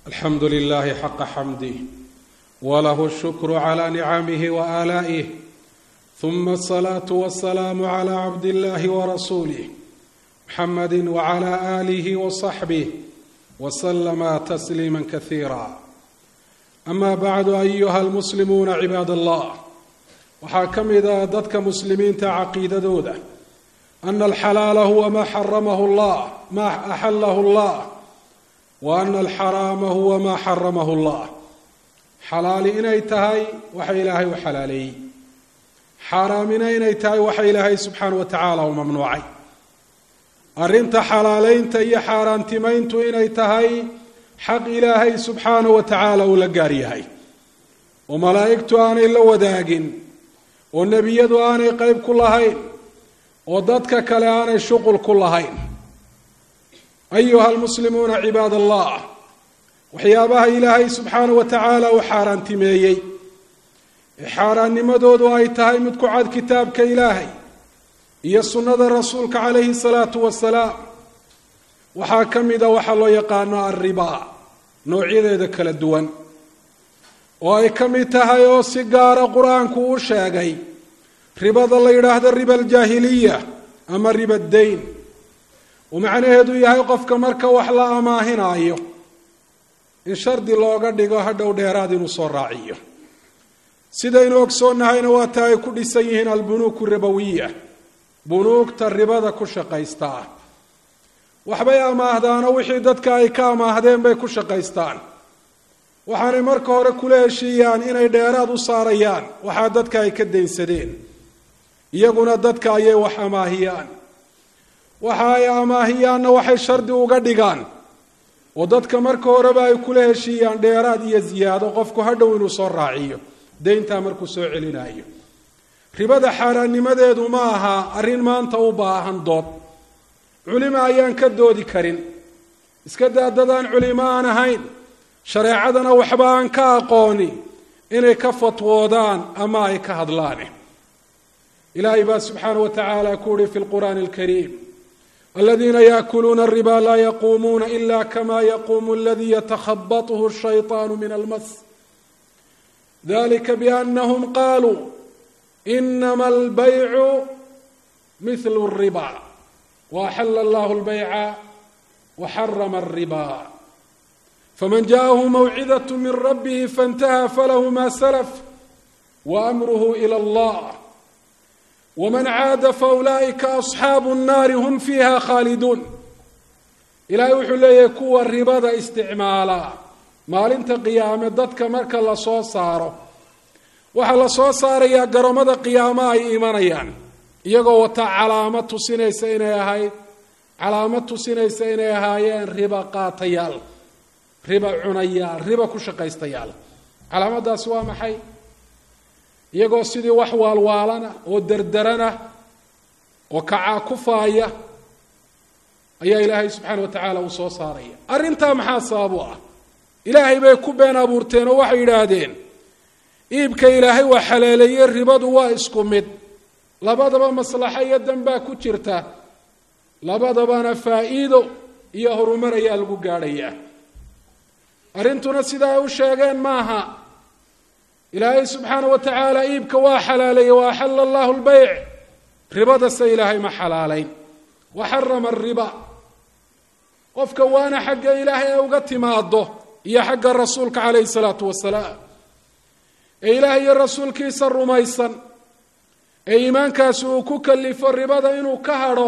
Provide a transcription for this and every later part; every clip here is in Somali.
alxamdu lilahi xaqa xamdih walahu shukru cla nicamih waaalaa'ih ثuma الصlaaة والسlاam عlى cabd اllahi وrasulih mxamadi وعlى آlih وصaxbih وslma تsliima kaثiira ama bacdu ayuha اlmuslimuuna cibaad allah waxaa ka mida dadka muslimiinta caqiidadooda ana alxalaala huwa ma xaramahu اllah ma axalahu اllah wa ana alxaraama huwa ma xaramahu اllah xalaali inay tahay waxa ilaahay u xalaaleeyey xaaraamina inay tahay waxa ilaahay subxaana wa tacaala u mamnuucay arrinta xalaaleynta iyo xaaraantimayntu inay tahay xaq ilaahay subxaana wa tacaala uu la gaar yahay oo malaa'igtu aanay la wadaagin oo nebiyadu aanay qeyb ku lahayn oo dadka kale aanay shuqul ku lahayn ayuha almuslimuuna cibaad allah waxyaabaha ilaahay subxaana wa tacaala uu xaaraantimeeyey ee xaaraannimadoodu ay tahay mid ku cad kitaabka ilaahay iyo sunnada rasuulka calayhi salaatu wasalaam waxaa ka mida waxaa loo yaqaano alribaa noocyadeeda kala duwan oo ay ka mid tahay oo si gaara qur-aanku u sheegay ribada la yidhaahdo riba aljaahiliya ama riba dayn uu macnaheedu yahay qofka marka wax la amaahinaayo in shardi looga dhigo hadhow dheeraad inuu soo raaciyo sidaynu ogsoonnahayna waa ta ay ku dhisan yihiin albunuuku ribawiya bunuugta ribada ku shaqaystaa waxbay amaahdaano wixii dadka ay ka amaahdeen bay ku shaqaystaan waxaanay marka hore kula heshiiyaan inay dheeraad u saarayaan waxaa dadka ay ka daynsadeen iyaguna dadka ayay wax amaahiyaan waxa ay amaahiyaanna waxay shardi uga dhigaan oo dadka marka horeba ay kula heshiiyaan dheeraad iyo ziyaado qofku hadhow inuu soo raaciyo deyntaa markuu soo celinaayo ribada xaaraannimadeedu ma aha arrin maanta u baahan dood culimo ayaan ka doodi karin iska daa dadaan culimo aan ahayn shareecadana waxba aan ka aqooni inay ka fatwoodaan ama ay ka hadlaan ilaahay baa subxaana wa tacaala ku uhi fi lqur'aani alkariim aladiina yaakuluuna alriba laa yaquumuuna ila kama yaquumu aladii yatakhabathu shayطaanu min almas dalika biannahum qaluu inama albaycu mithlu اriba waaxala allahu اlbayca waxarama alriba faman jaaءahu mawcidaة min rabbihi faاntaha falahu ma salaf waamruhu ilى اllah wman caada faulaئika asxaabu الnaari hm fiiha khaaliduun ilaahay wuxuu leeyahay kuwa ribada isticmaala maalinta qiyaame dadka marka lasoo saaro waxaa lasoo saarayaa garoomada qiyaamo ay imanayaan iyagoo wata calaamad tusinaysa inay ahayd calaamad tusinaysa inay ahaayeen riba qaatayaal riba cunayaal riba ku shaqaystayaal calaamadaasi waa maxay iyagoo sidii wax waalwaalana oo derderana oo kacaa kufaaya ayaa ilaahay subxaana wa tacaala uu soo saaraya arrintaa maxaa sabab u ah ilaahay bay ku been abuurteen oo waxay yidhaahdeen iibka ilaahay waa xaleeleeyey ribadu waa isku mid labadaba maslaxo iyo danbaa ku jirta labadabana faa'iido iyo horumar ayaa lagu gaadhayaa arrintuna sidaa ay u sheegeen maaha ilaahay subxaana wa tacaala iibka waa xalaaleeyey wa axala allahu lbeyc ribadase ilaahay ma xalaalayn wa xarama ariba qofka waana xagga ilaahay ay uga timaado iyo xagga rasuulka calayhi salaatu wasalaam ee ilaahay iyo rasuulkiisa rumaysan ee iimaankaasi uu ku kalifo ribada inuu ka hadho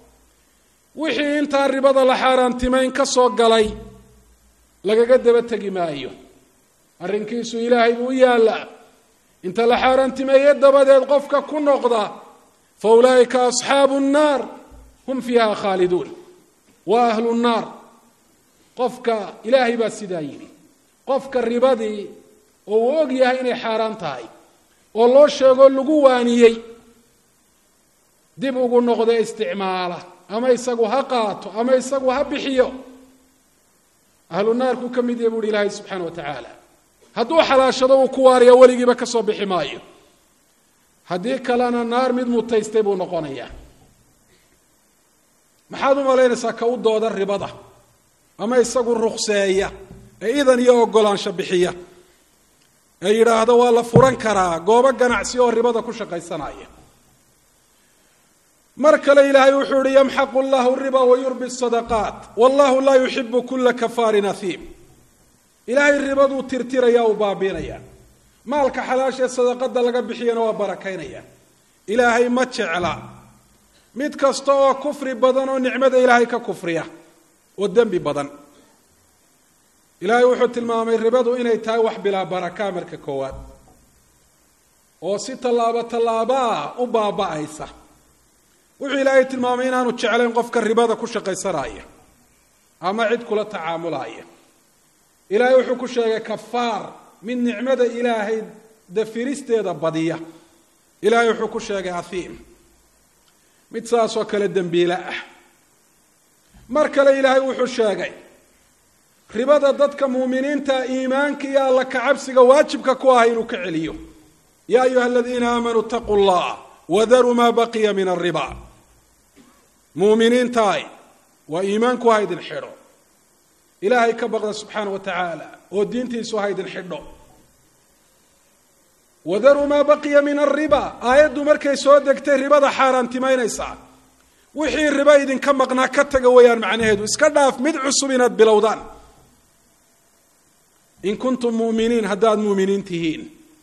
wixii intaan ribada la xaaraantimayn ka soo galay lagaga daba tegi maayo arrinkiisu ilaahay buu u yaallaa inta la xaaraantimeeye dabadeed qofka ku noqda fa ulaa'ika asxaabu nnaar hum fiiha khaaliduun waa ahlu nnaar qofka ilaahay baa sidaa yidhi qofka ribadii oo uu og yahay inay xaaraan tahay oo loo sheegoo lagu waaniyey dib ugu noqda isticmaala ama isagu ha qaato ama isagu ha bixiyo ahlu naarku ka mid yahy buuhi ilaahay subxaana wa tacaala hadduu xalaashado uu ku waariya weligiiba ka soo bixi maayo haddii kalena naar mid mutaystay buu noqonayaa maxaad u malaynaysaa ka u dooda ribada ama isagu rukseeya ee idan iyo ogolaansho bixiya ee yidhaahdo waa la furan karaa goobo ganacsi oo ribada ku shaqaysanaya mar kale ilaahay wuxuu yihi yamxaqu llahu riba wayurbi sadaqaat wallahu laa yuxibu kula kafaarin ahiim ilaahay ribaduu tirtiraya u baabiinaya maalka xalaashee sadaqada laga bixiyana waa barakaynaya ilaahay ma jecla mid kasta oo kufri badan oo nicmada ilaahay ka kufriya oo dembi badan ilaahay wuxuu tilmaamay ribadu inay tahay wax bilaa baraka marka koowaad oo si tallaabo tallaabaa u baaba-aysa wuxuu ilaahay tilmaamay inaanu jeclayn qofka ribada ku shaqaysanaya ama cid kula tacaamulaya ilaahay wuxuu ku sheegay kafaar mid nicmada ilaahay dafiristeeda badiya ilaahay wuxuu ku sheegay ahiim mid saasoo kale dembiile ah mar kale ilaahay wuxuu sheegay ribada dadka muuminiinta iimaanka iyo alla kacabsiga waajibka ku ah inuu ka celiyo yaa ayuha aladiina aamanuu itaquu llah wadaruu maa baqiya min alriba muuminiintaay waa iimaanku ha idin xidho ilaahay ka baqda subxaana wa tacaala oo diintiisu ha idin xidho wadaruu maa baqiya min alriba aayaddu markay soo degtay ribada xaaraantimaynaysaa wixii ribo idinka maqnaa ka taga weeyaan macnaheedu iska dhaaf mid cusub inaad bilowdaan in kuntum mu'miniin haddaad muuminiin tihiin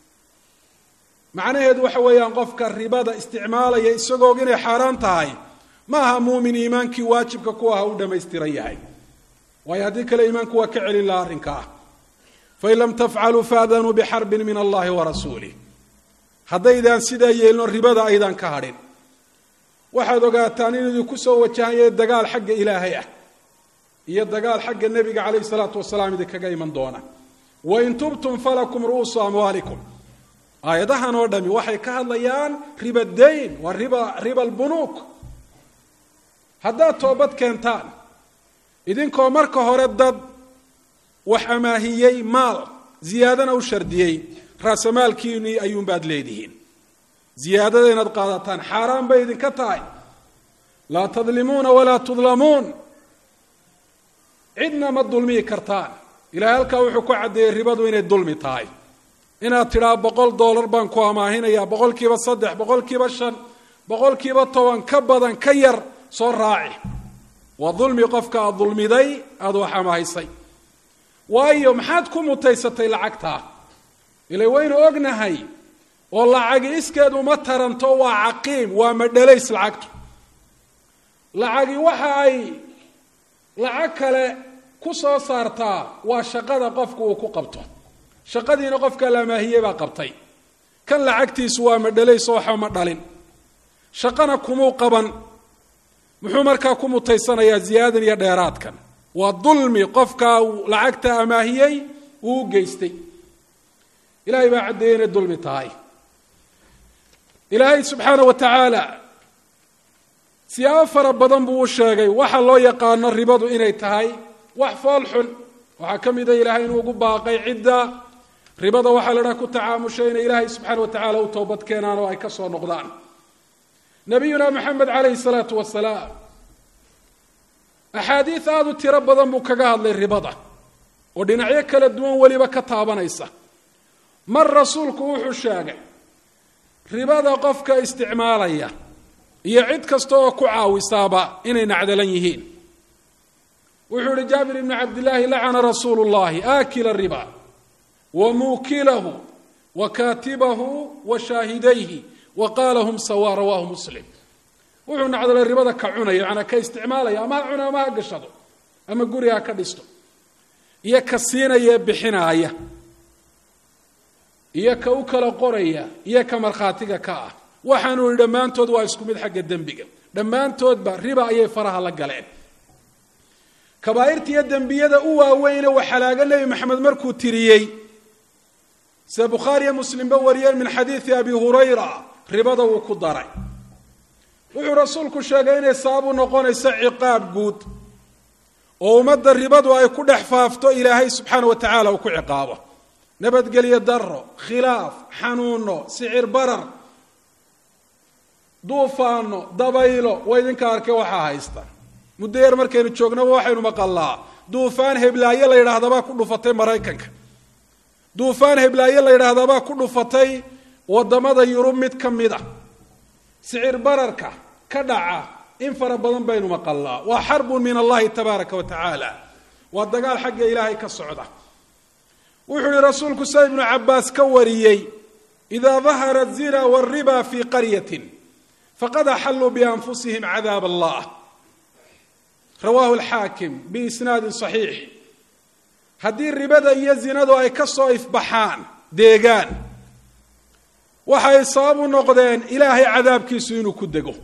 macnaheedu waxa weeyaan qofka ribada isticmaalaya isagoog inay xaaraan tahay ma aha muumin iimaankii waajibka ku aha u dhammaystiran yahay waayo haddii kale iimaanku waa ka celin laha arrinka ah fain lam tafcaluu faadanuu bixarbin min allahi wa rasuulih haddaydaan sidaa yeelino ribada aydaan ka hadhin waxaad ogaataan inuu idinku soo wajahaya dagaal xagga ilaahay ah iyo dagaal xagga nebiga calayhi salaatu wasalaam idinkaga iman doona wain tubtum falakum ru'uusu amwaalikum aayadahan oo dhami waxay ka hadlayaan riba dayn waa riba riba albunuuk haddaad toobad keentaan idinkoo marka hore dad wax amaahiyey maal ziyaadana u shardiyey raasamaalkiinii ayuunbaad leedihiin ziyaadada inaad qaadataan xaaraan bay idinka tahay laa tadlimuuna walaa tudlamuun cidna ma dulmiyi kartaan ilahay halkaa wuxuu ku caddeeyey ribadu inay dulmi tahay inaad tidhaa boqol dollar baan ku amaahinayaa boqolkiiba saddex boqolkiiba shan boqolkiiba toban ka badan ka yar soo raaci waa dulmi qofka aad dulmiday aada wax amaahisay waayo maxaad ku mutaysatay lacagtaa ilay waynu ognahay oo lacagi iskeed uma taranto waa caqiim waa madhalays lacagtu lacagi waxa ay lacag kale ku soo saartaa waa shaqada qofku uu ku qabto shaqadiina qofka lamaahiyey baa qabtay kan lacagtiisu waa madhalays oo waxa ma dhalin shaqana kumuu qaban muxuu markaa ku mutaysanayaa ziyaadan iyo dheeraadkan waa dulmi qofkaa lacagta amaahiyey uu u geystay ilahay baa caddeeyey inay dulmi tahay ilaahay subxaana wa tacaala siyaabo fara badan buu u sheegay waxa loo yaqaano ribadu inay tahay wax fool xun waxaa ka mida ilaahay inuu ugu baaqay cidda ribada waxaa la dhaha ku tacaamushay inay ilaahay subxaana wa tacaala u toobad keenaan oo ay ka soo noqdaan nabiyuna maxamed calayhi salaatu wasalaam axaadiid aada u tiro badan buu kaga hadlay ribada oo dhinacyo kala duwan weliba ka taabanaysa mar rasuulku wuxuu sheegay ribada qofka isticmaalaya iyo cid kasta oo ku caawisaaba inay nacdalan yihiin wuxuu yihi jaabir ibnu cabdillaahi lacana rasuulu llahi aakila riba wa muukilahu wa kaatibahu wa shaahidayhi wa qaala hum sawa rawaahu muslim wuxuu nacdalay ribada ka cunaya manaa ka isticmaalaya ama ha cuna ama ha gashado ama guri ha ka dhisto iyo ka siinaya bixinaaya iyo ka u kala qoraya iyo ka markhaatiga ka ah waxaanu yihi dhammaantood waa isku mid xagga dembiga dhammaantoodba riba ayay faraha la galeen kabaa'irta iyo dembiyada u waaweyne waa xalaago nebi maxamed markuu tiriyey sida bukhaariyo muslimba wariyeen min xadiidi abi hurayra ribada wuu ku daray wuxuu rasuulku sheegay inay sababu noqonayso ciqaab guud oo ummadda ribadu ay ku dhex faafto ilaahay subxaana wa tacaala uu ku ciqaabo nabadgelyo daro khilaaf xanuuno sicir barar duufaano dabaylo waa idinka arkay waxaa haysta muddo yar markaynu joognaba waxaynu maqalaa duufaan heblaaye la yidhaahdaabaa ku dhufatay maraykanka duufaan heblaaye la yidhaahdaabaa ku dhufatay wadamada yurub mid ka mid a sicir bararka ka dhaca in fara badan baynu maqalnaa waa xarbun min allahi tabaaraka wa tacaala waa dagaal xagga ilaahay ka socda wuxuu yihi rasuulku sida ibnu cabaas ka wariyey idaa dahara zina wariba fi qaryatin faqad axalluu bianfusihim cadaab allah rawaahu alxaakim biisnaadin saxiix haddii ribada iyo zinadu ay ka soo ifbaxaan deegaan waxay sabab u noqdeen ilaahay cadaabkiisu inuu ku dego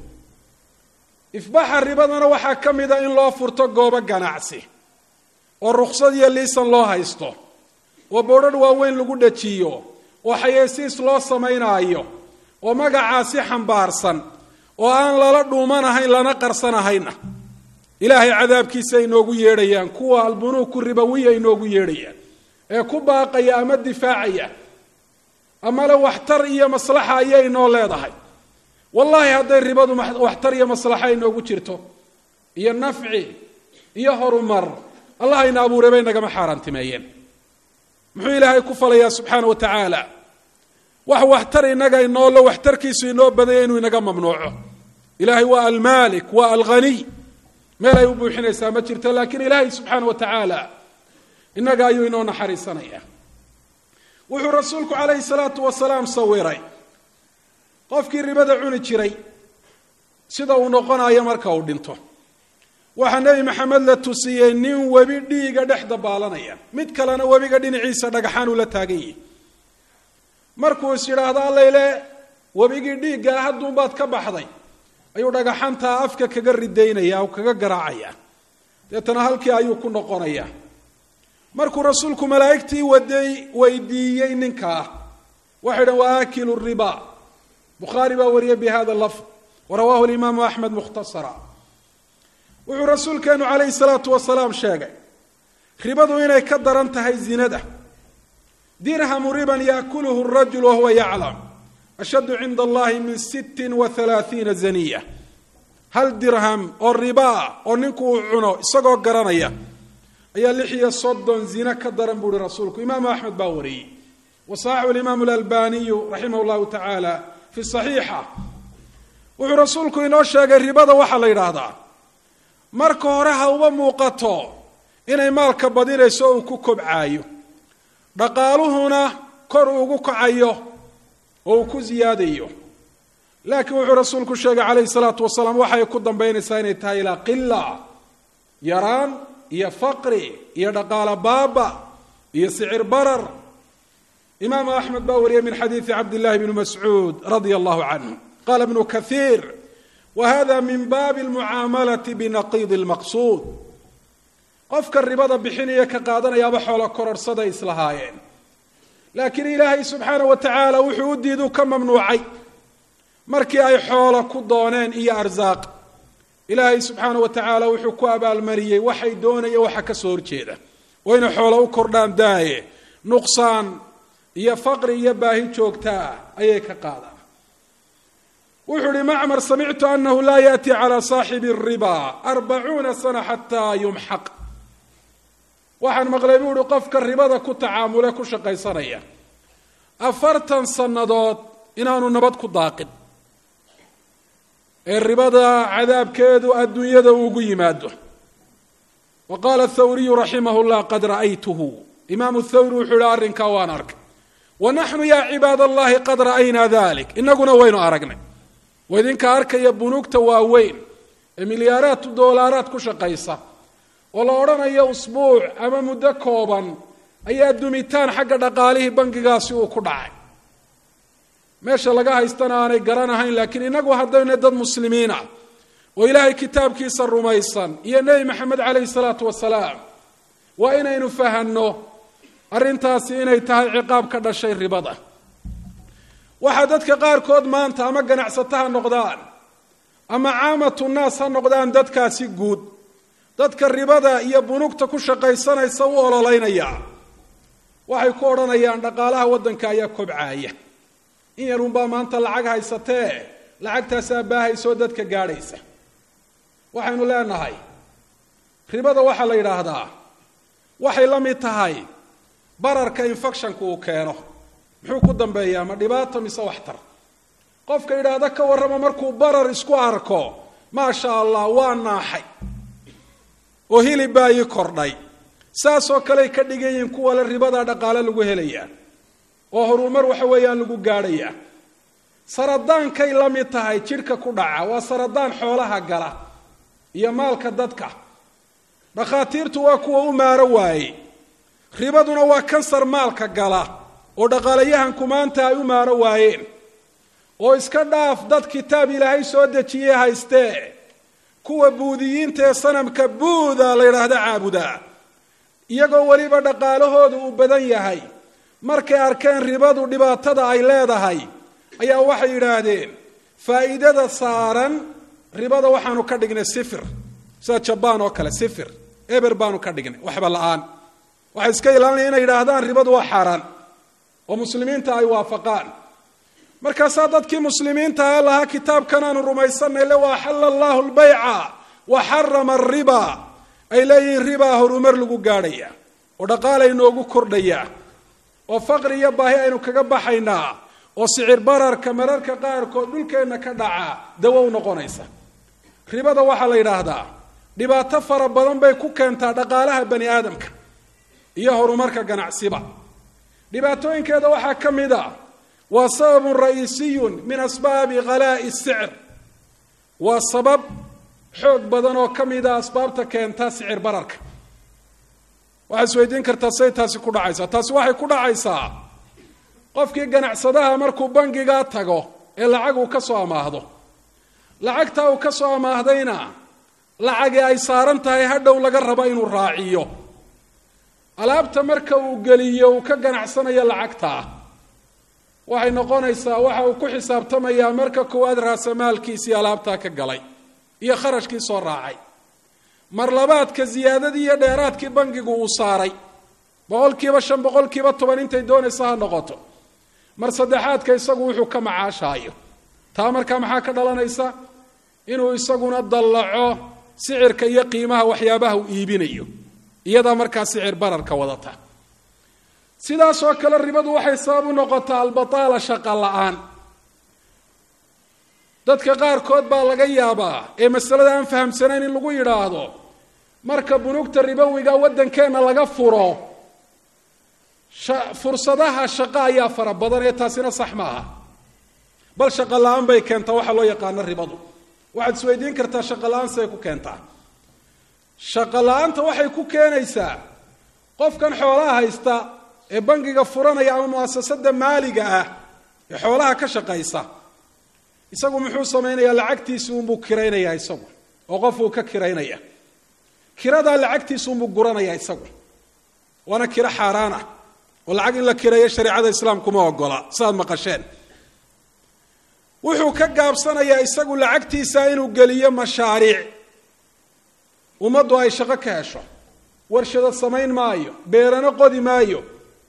ifbaxa ribadana waxaa ka mida in loo furto goobo ganacsi oo ruksad iyo liisan loo haysto oo boodhadh waaweyn lagu dhajiyo oo xayeysiis loo samaynaayo oo magacaasi xambaarsan oo aan lala dhuumanahayn lana qarsanahayna ilaahay cadaabkiisa ay noogu yeedhayaan kuwa albunuuku ribawiya ay noogu yeedhayaan ee ku baaqaya ama difaacaya ama le waxtar iyo maslaxa ayay noo leedahay wallaahi hadday ribadu waxtar iyo maslaxa ay noogu jirto iyo nafci iyo horumar allah ayna abuuray bay nagama xaaraantimeeyeen muxuu ilaahay ku falayaa subxaana wa tacaala wax waxtar inaga inoolo waxtarkiisu inoo badanya inuu inaga mamnuuco ilaahay waa almaalik waa alghaniy meel ay u buuxinaysaa ma jirto laakiin ilaahay subxaana wa tacaala inaga ayuu inoo naxariisanaya wuxuu rasuulku calayhi salaatu wasalaam sawiray qofkii ribada cuni jiray sida uu noqonayo marka uu dhinto waxaa nebi maxamed la tusiyey nin webi dhiiga dhex dabaalanaya mid kalena webiga dhinaciisa dhagaxaan uu la taagan yihi markuu is yidhaahdo allayle webigii dhiiggaa hadduunbaad ka baxday ayuu dhagaxantaa afka kaga ridaynaya o kaga garaacaya deetana halkii ayuu ku noqonaya markuu rasuulku malaa'igtii waday weydiiyey ninkaa waxay dhan waa aakilu riba bukhaari baa wariyay bi hada lafd warawaahu limaamu axmed mukhtasara wuxuu rasuulkeenu calayhi salaatu wasalaam sheegay ribadu inay ka daran tahay zinada dirhamu riban yaakuluhu rajul wahuwa yaclam ashaddu cinda allahi min sittin wa halaathiina zaniya hal dirham oo ribaa oo ninku uu cuno isagoo garanaya ayaa lix iyo soddon zina ka daran buu uhi rasuulku imaamu axmed baa wariyey wasaxaxu limaamu lalbaniyu raximah llahu tacaala fi saxiixa wuxuu rasuulku inoo sheegay ribada waxaa la yidhaahdaa marka hore ha uba muuqato inay maalka badinayso uu ku kobcaayo dhaqaaluhuna kor ugu kacayo oo uu ku siyaadayo laakiin wuxuu rasuulku sheegay calayhi salaatu wasalaam waxay ku dambaynaysaa inay tahay ilaa qila yaraan iyo faqri iyo dhaqaalo baaba iyo sicir barar imaamu axmed baa wariyay min xadiidi cabdillahi bni mascuud radia allahu canhu qala bnu kathiir wa hada min baabi almucaamalati binaqiidi lmaqsuud qofka ribada bixinaya ka qaadanayaaba xoolo kororhsaday islahaayeen laakiin ilaahay subxaana wa tacaala wuxuu u diiduu ka mamnuucay markii ay xoolo ku dooneen iyo arsaaq ilaahay subxaana wa tacaala wuxuu ku abaalmariyey waxay doonaya waxa ka soo horjeeda oo inay xoolo u kordhaan daaye nuqsaan iyo faqri iyo baahi joogtaa ayay ka qaadaan wuxuu ihi macmar samictu anahu laa yaأti calى saaxibi الriba arbacuuna sana xataa yumxaq waxaan maqlay buu uhi qofka ribada ku tacaamule ku shaqaysanaya afartan sannadood inaanu nabad ku daaqin ee ribada cadaabkeedu adduunyada ugu yimaado wa qaala thawriyu raximah llah qad ra'aytuhu imaamu thawri wuxuu yihi arrinkaa waan arkay wa naxnu yaa cibaad allahi qad ra'aynaa dalik inaguna waynu aragnay wa idinka arkaya bunuugta waaweyn ee milyaaraad doolaaraad ku shaqaysa oo la odhanayo usbuuc ama muddo kooban ayaa dumitaan xagga dhaqaalihii bangigaasi uu ku dhacay meesha laga haystana aanay garanahayn laakiin inagu haddayna dad muslimiin ah oo ilaahay kitaabkiisa rumaysan iyo nebi maxamed calayhi salaatu wasalaam waa inaynu fahanno arrintaasi inay tahay ciqaab ka dhashay ribada waxaa dadka qaarkood maanta ama ganacsato ha noqdaan ama caamatu naas ha noqdaan dadkaasi guud dadka ribada iyo bunugta ku shaqaysanaysa u ololeynaya waxay ku odhanayaan dhaqaalaha waddanka ayaa kobcaaya in yarunbaa maanta lacag haysatee lacagtaasaa baahaysoo dadka gaadhaysa waxaynu leenahay ribada waxaa la yidhaahdaa waxay la mid tahay bararka infectionka uu keeno muxuu ku dambeeyaa ma dhibaato mise waxtar qofka yidhaahda ka warrama markuu barar isku arko maasha allah waa naaxay oo hilib baa ii kordhay saasoo kaley ka dhigan yihiin kuwa le ribada dhaqaale lagu helayaa oo horumar waxa weeyaan lagu gaadhayaa saradaankay la mid tahay jidhka ku dhaca waa saradaan xoolaha gala iyo maalka dadka dhakhaatiirtu waa kuwa u maaro waaye ribaduna waa kansar maalka gala oo dhaqaalayahanku maanta ay u maaro waayeen oo iska dhaaf dad kitaab ilaahay soo dejiyey haystee kuwa buudiyiinta ee sanamka buuda la yidhaahda caabudaa iyagoo weliba dhaqaalahoodu uu badan yahay markay arkeen ribadu dhibaatada ay leedahay ayaa waxay yidhaahdeen faa'iidada saaran ribada waxaanu ka dhignay sifir sida jabaan oo kale sifir eber baanu ka dhignay waxba la-aan waxay iska ilaalinaya inay yidhaahdaan ribadu waa xaaraan oo muslimiinta ay waafaqaan markaasaa dadkii muslimiinta ee lahaa kitaabkan aanu rumaysanay le wa axalla allahu lbayca wa xarama ariba ay leeyihiin ribaa horumar lagu gaadhaya oo dhaqaala inoogu kordhaya oo faqri iyo baahi aynu kaga baxaynaa oo sicir bararka mararka qaarkood dhulkeenna ka dhaca dawo u noqonaysa ribada waxaa la yidhaahdaa dhibaato fara badan bay ku keentaa dhaqaalaha bani aadamka iyo horumarka ganacsiba dhibaatooyinkeeda waxaa ka mid a waa sababun ra-iisiyun min asbaabi khalaa'i sicr waa sabab xoog badan oo ka mid a asbaabta keenta sicir bararka waxaad isweydiin kartaa say taasi ku dhacaysaa taasi waxay ku dhacaysaa qofkii ganacsadaha markuu bangigaa tago ee lacag uu ka soo amaahdo lacagtaa uu ka soo amaahdayna lacagii ay saaran tahay hadhow laga rabo inuu raaciyo alaabta marka uu geliyo uu ka ganacsanayo lacagtaa waxay noqonaysaa waxa uu ku xisaabtamayaa marka koowaad raasamaalkiisii alaabtaa ka galay iyo kharashkii soo raacay mar labaadka ziyaadadii iyo dheeraadkii bangigu uu saaray boqolkiiba shan boqolkiiba toban intay doonaysa ha noqoto mar saddexaadka isagu wuxuu ka macaashaayo taa markaa maxaa ka dhalanaysa inuu isaguna dallaco sicirka iyo qiimaha waxyaabaha uu iibinayo iyadaa markaa sicir bararka wadata sidaasoo kale ribadu waxay sabab u noqotaa albataala shaqa la-aan dadka qaarkood baa laga yaabaa ee masalada aan fahamsanayn in lagu yidhaahdo marka bunugta ribowiga waddankeenna laga furo fursadaha shaqo ayaa fara badan ee taasina sax maaha bal shaqo la-aan bay keentaa waxaa loo yaqaano ribadu waxaad isweydiin kartaa shaqo la-aan siday ku keentaa shaqo la-aanta waxay ku keenaysaa qofkan xoolaha haysta ee bangiga furanaya ama muasasada maaliga ah ee xoolaha ka shaqaysa isagu muxuu samaynayaa lacagtiisi unbuu kiraynayaa isagu oo qof uu ka kiraynaya kiradaa lacagtiisi unbuu guranaya isagu waana kiro xaaraan ah oo lacag in la kireeyo shareecada islaamkuma ogola sidaad maqasheen wuxuu ka gaabsanayaa isagu lacagtiisa inuu geliyo mashaariic ummaddu ay shaqo ka hesho warshado samayn maayo beerano qodi maayo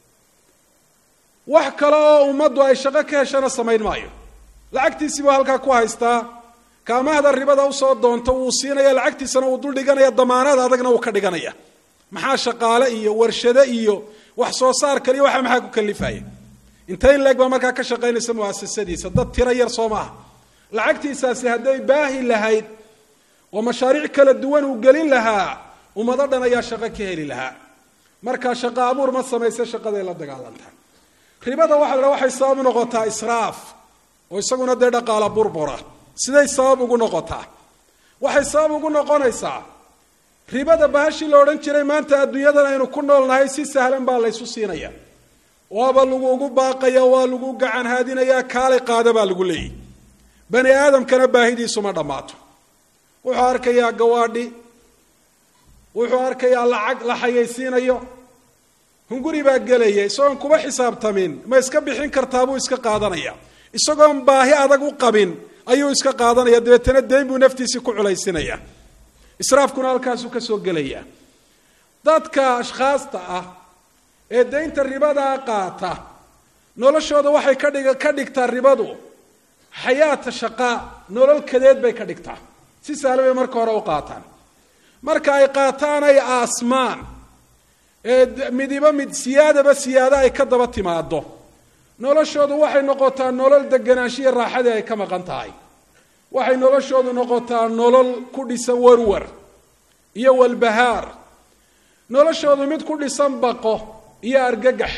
wax kale oo ummaddu ay shaqo ka heshana samayn maayo lacagtiisii buu halkaa ku haystaa kaamahda ribada usoo doonto wuu siinaya lacagtiisana wuu dul dhiganaya damaanada adagna wuu ka dhiganaya maxaa shaqaale iyo warshado iyo wax soo saar kaliyo waxa maxaa ku kalifaya intay in leeg baa markaa ka shaqaynaysa muasasadiisa dad tiro yar soo maaha lacagtiisaasi hadday baahi lahayd oo mashaariic kala duwan uu gelin lahaa ummado dhan ayaa shaqo ka heli lahaa markaa shaqo abuur ma samayse shaqaday la dagaalantaa ribada waxa la waxay sabab u noqotaa israaf oo isaguna dee dhaqaala burbura siday sabab ugu noqotaa waxay sabab ugu noqonaysaa ribada bahashii la odhan jiray maanta adduunyadan aynu ku noolnahay si sahlan baa laysu siinaya waaba laguugu baaqaya waa lagu gacan haadinayaa kaalay qaada baa lagu leeyahy bani aadamkana baahidiisuma dhammaato wuxuu arkayaa gawaadhi wuxuu arkayaa lacag la xayaysiinayo hunguri baa gelaya isagoon kuba xisaabtamin ma iska bixin kartaa buu iska qaadanaya isagoon baahi adag u qabin ayuu iska qaadanaya dabeetana deyn buu naftiisii ku culaysinaya israafkuna halkaasuu ka soo gelaya dadka ashkhaasta ah ee deynta ribadaa qaata noloshooda waxay ka dhig ka dhigtaa ribadu xayaata shaqaa nolol kadeed bay ka dhigtaa si sahla bay marka hore u qaataan marka ay qaataan ay aasmaan ee midiba mid siyaadaba siyaado ay ka daba timaado noloshoodu waxay noqotaa nolol deganaanshiya raaxadii ay ka maqan tahay waxay noloshoodu noqotaa nolol ku dhisan warwar iyo walbahaar noloshoodu mid ku dhisan baqo iyo argagax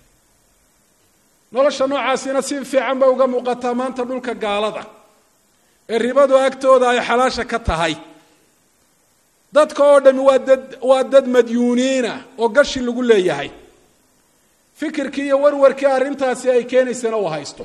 nolosha noocaasina si fiican bay uga muuqataa maanta dhulka gaalada ee ribadu agtooda ay xalaasha ka tahay dadka oo dhami waa dad waa dad madyuuniina oo gashi lagu leeyahay fikirkii iyo warwarkii arrintaasi ay keenaysana uu haysto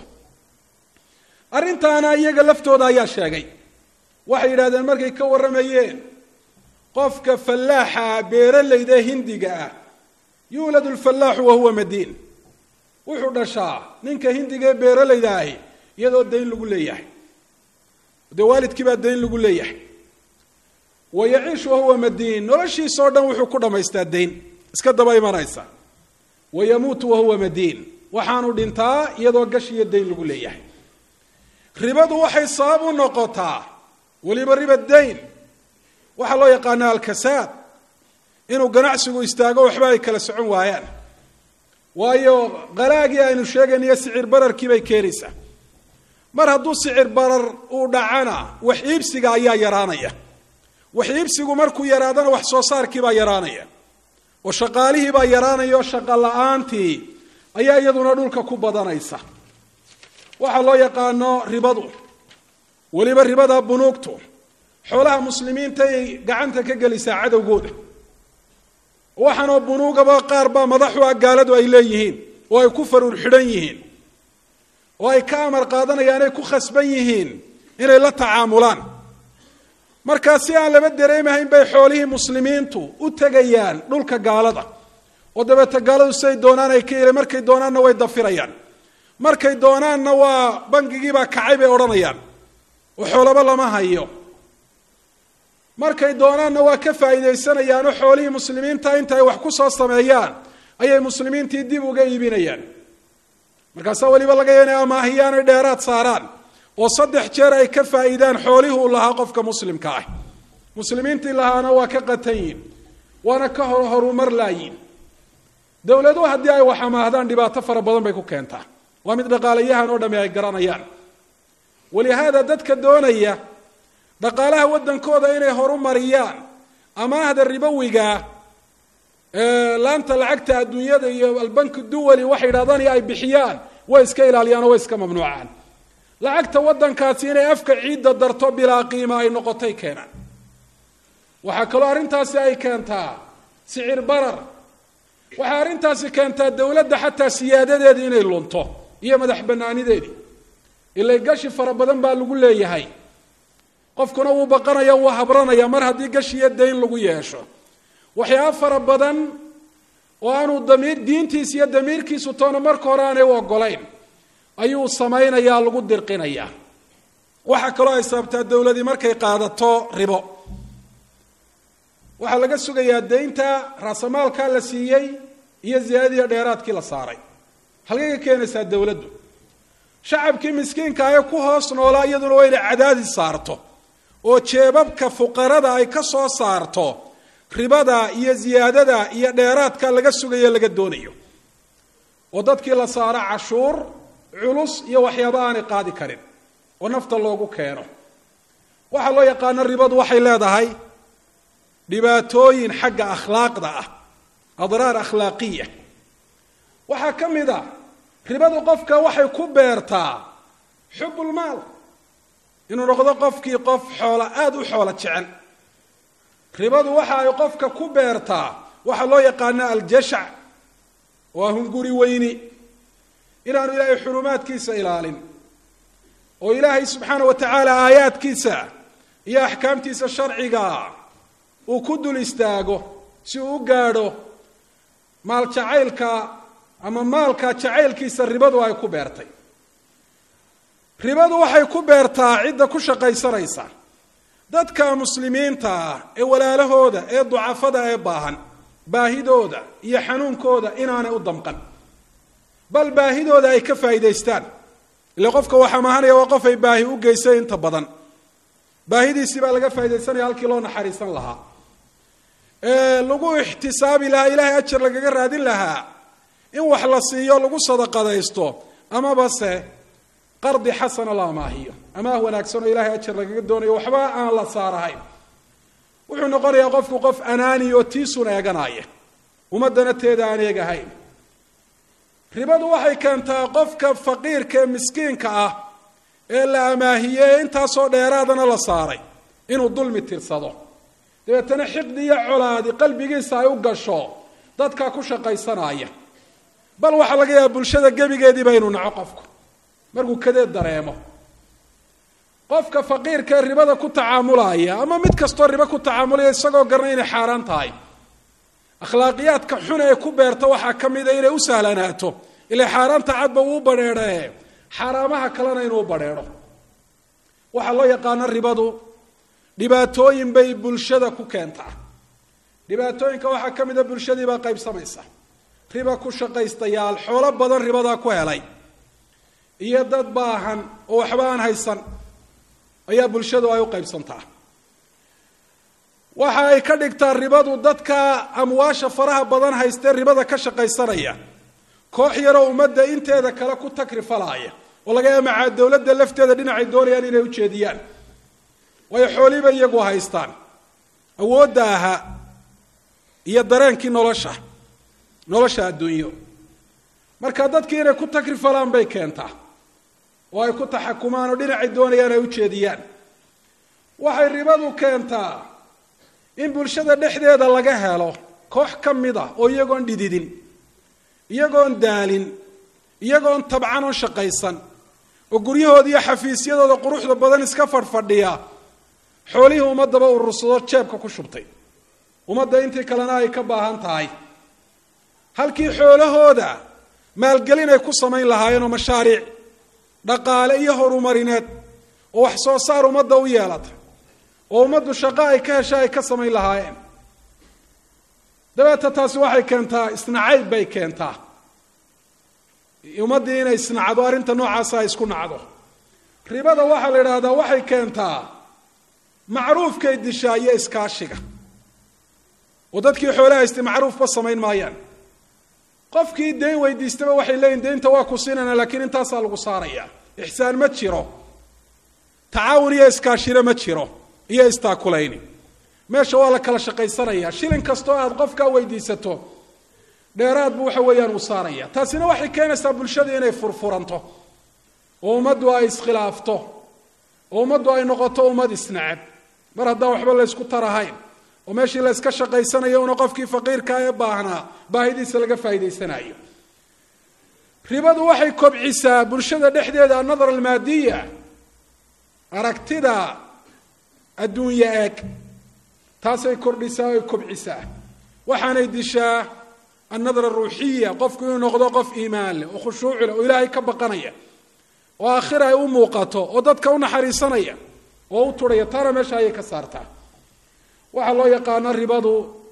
arrintaana iyaga laftooda ayaa sheegay waxay yidhahdeen markay ka warramayeen qofka fallaaxa ah beeralayda ee hindiga ah yuuladu lfallaaxu wahuwa madiin wuxuu dhashaa ninka hindiga ee beeralayda ahi iyadoo dayn lagu leeyahay dee waalidkii baa dayn lagu leeyahay wa yaciishu wahuwa madiin noloshiisao dhan wuxuu ku dhammaystaa dayn iska daba imanaysa wa yamuutu wahuwa madiin waxaanu dhintaa iyadoo gash iyo dayn lagu leeyahay ribadu waxay sabab u noqotaa weliba riba dayn waxaa loo yaqaanaa alkasaad inuu ganacsigu istaago waxba ay kala socon waayaan waayo qalaagii aynu sheegaynayo sicir bararkii bay keenaysaa mar hadduu sicir barar uu dhacana wax iibsiga ayaa yaraanaya wax iibsigu markuu yaraadana wax soo saarkiibaa yaraanaya oo shaqaalihiibaa yaraanaya oo shaqo la-aantii ayaa iyaduna dhulka ku badanaysa waxaa loo yaqaano ribadu weliba ribada bunuugtu xoolaha muslimiinta ay gacanta ka gelisaa cadowgooda waxaanoo bunuugaba qaar baa madaxu ah gaaladu ay leeyihiin oo ay ku faruur xidhan yihiin oo ay ka amar qaadanayaan ay ku khasban yihiin inay la tacaamulaan markaa si aan laba dareemahayn bay xoolihii muslimiintu u tegayaan dhulka gaalada oo dabeeta gaaladu siday doonaan ay ka yeli markay doonaanna way dafirayaan markay doonaanna waa bangigiibaa kacay bay odhanayaan oo xoolaba lama hayo markay doonaanna waa ka faa'iidaysanayaanoo xoolihii muslimiinta inta ay wax ku soo sameeyaan ayay muslimiintii dib uga iibinayaan markaasaa weliba laga ya inay amaahiyaanay dheeraad saaraan oo saddex jeer ay ka faa'iidaan xoolihii uu lahaa qofka muslimka ah muslimiintii lahaana waa ka qatan yihin waana ka hor horumar laayiin dowladuhu haddii ay wax amaahdaan dhibaato fara badan bay ku keentaa waa mid dhaqaalayahan oo dhami ay garanayaan walihaada dadka doonaya dhaqaalaha waddankooda inay horumariyaan amaahda ribowigaa laanta lacagta adduunyada iyo albanki duwali waxay yidhahdaan iyo ay bixiyaan way iska ilaaliyaan oo way iska mamnuucaan lacagta waddankaasi inay afka ciidda darto bilaa qiima ay noqotay keenaan waxaa kaloo arrintaasi ay keentaa sicir barar waxay arrintaasi keentaa dowladda xataa siyaadadeedii inay lunto iyo madax bannaanideedii ilay gashi fara badan baa lagu leeyahay qofkuna wuu baqanaya wuu habranaya mar haddii gashi iyo dayn lagu yeesho waxyaaba fara badan oo aanu damiir diintiisa iyo damiirkiisu toona marka hore aanay u ogolayn ayuu samaynayaa lagu dirqinayaa waxaa kaloo ay sababtaa dowladii markay qaadato ribo waxaa laga sugayaa daynta raasamaalkaa la siiyey iyo ziyaadadiiyo dheeraadkii la saaray halkay ka keenaysaa dowladdu shacabkii miskiinka ee ku hoos noolaa iyaduna waa inay cadaadis saarto oo jeebabka fuqarada ay ka soo saarto ribada iyo ziyaadada iyo dheeraadka laga sugayo laga doonayo oo dadkii la saaro cashuur culus iyo waxyaaba aanay qaadi karin oo nafta loogu keeno waxaa loo yaqaano ribadu waxay leedahay dhibaatooyin xagga akhlaaqda ah adraar akhlaaqiya waxaa ka mid a ribadu qofka waxay ku beertaa xubulmaal inuu noqdo qofkii qof xoola aada u xoolo jecel ribadu waxa ay qofka ku beertaa waxaa loo yaqaana aljashac waa hunguri weyni inaanu ilaahay xurumaadkiisa ilaalin oo ilaahay subxaana wa tacaala aayaadkiisa iyo axkaamtiisa sharciga uu ku dul istaago si uu u gaadho maal jacaylka ama maalka jacaylkiisa ribadu ay ku beertay ribadu waxay ku beertaa cidda ku shaqaysanaysa dadka muslimiinta ah ee walaalahooda ee ducafada ee baahan baahidooda iyo xanuunkooda inaanay u damqan bal baahidooda ay ka faa'iidaystaan ile qofka waxaa mahanaya waa qof ay baahi u geysay inta badan baahidiisii baa laga faaidaysanaya halkii loo naxariisan lahaa ee lagu ixtisaabi lahaa ilaahay ajar lagaga raadin lahaa in wax la siiyo lagu sadaqadaysto amaba se qardi xasana la amaahiyo amaah wanaagsan oo ilahay ajar lagaga doonayo waxba aan la saarahayn wuxuu noqonayaa qofku qof anaani oo tiisun eeganaya ummaddana teeda aan eegahayn ribadu waxay keentaa qofka faqiirka ee miskiinka ah ee la amaahiyey ee intaasoo dheeraadana la saaray inuu dulmi tirsado dabeetana xiqdi iyo colaadi qalbigiisa ay u gasho dadkaa ku shaqaysanaya bal waxaa laga yaaba bulshada gebigeediiba inuu naco qofku markuu kadeed dareemo qofka faqiirka ee ribada ku tacaamulaya ama mid kastoo ribo ku tacaamulaya isagoo garna inay xaaraan tahay akhlaaqiyaadka xun ee ku beerta waxaa ka mida inay u sahlanaato ilaa xaaraanta cadba uu badheedhae xaaraamaha kalena inuu badheedho waxaa loo yaqaano ribadu dhibaatooyin bay bulshada ku keentaa dhibaatooyinka waxaa ka mida bulshadiibaa qaybsamaysa riba ku shaqaystayaal xoolo badan ribadaa ku helay iyo dad baahan oo waxba aan haysan ayaa bulshadu ay u qaybsantaa waxa ay ka dhigtaa ribadu dadka amwaasha faraha badan haystee ribada ka shaqaysanaya koox yaroo ummadda inteeda kale ku takrifalaaya oo laga yaaba macaa dowladda lafteeda dhinacay doonayaan inay ujeediyaan waayo xooliiba iyagu haystaan awoodda ahaa iyo dareenkii nolosha nolosha adduunyo marka dadkii inay ku takrifalaan bay keentaa oo ay ku taxakumaan oo dhinacay doonayaan ay ujeediyaan waxay ribadu keentaa in bulshada dhexdeeda laga helo koox ka mid a oo iyagoon dhididin iyagoon daalin iyagoon tabcan oo shaqaysan oo guryahooda iyo xafiisyadooda quruxda badan iska fadhfadhiya xoolihii ummadaba urursado jeebka ku shubtay ummadda intii kalena ay ka baahan tahay halkii xoolahooda maalgelin ay ku samayn lahaayeen oo mashaariic dhaqaale iyo horumarineed oo wax soo saar ummadda u yeelata oo ummaddu shaqo ay ka hesha ay ka samayn lahaayeen dabeeta taasi waxay keentaa isnacayb bay keentaa ummaddii inay isnacdo arrinta noocaasa ay isku nacdo ribada waxaa la idhaahdaa waxay keentaa macruufkay dishaa iyo iskaashiga oo dadkii xoole haystay macruufba samayn maayaan qofkii dayn weydiistaba waxay leeyihin daynta waa ku siinayna laakiin intaasaa lagu saaraya ixsaan ma jiro tacaawun iyo iskaashina ma jiro iyo istaakulayni meesha waa la kala shaqaysanaya shilin kastoo aada qofkaa weydiisato dheeraad buu waxa weeyaan uu saaraya taasina waxay keenaysaa bulshada inay furfuranto oo ummaddu ay iskhilaafto oo ummaddu ay noqoto ummad isnacab mar haddaan waxba laysku tarahayn oo meeshii la yska shaqaysanayo una qofkii faqiirkaa ee baahnaa baahidiisa laga faa'idaysanayo ribadu waxay kobcisaa bulshada dhexdeeda annadar almaadiya aragtida adduunye eeg taasay kordhisaa oy kobcisaa waxaanay dishaa annadra ruuxiya qofku inuu noqdo qof iimaan leh oo khushuuc leh oo ilaahay ka baqanaya oo aakhira ay u muuqato oo dadka u naxariisanaya oo u turhaya taana meesha ayay ka saartaa waxaa loo yaqaano ribadu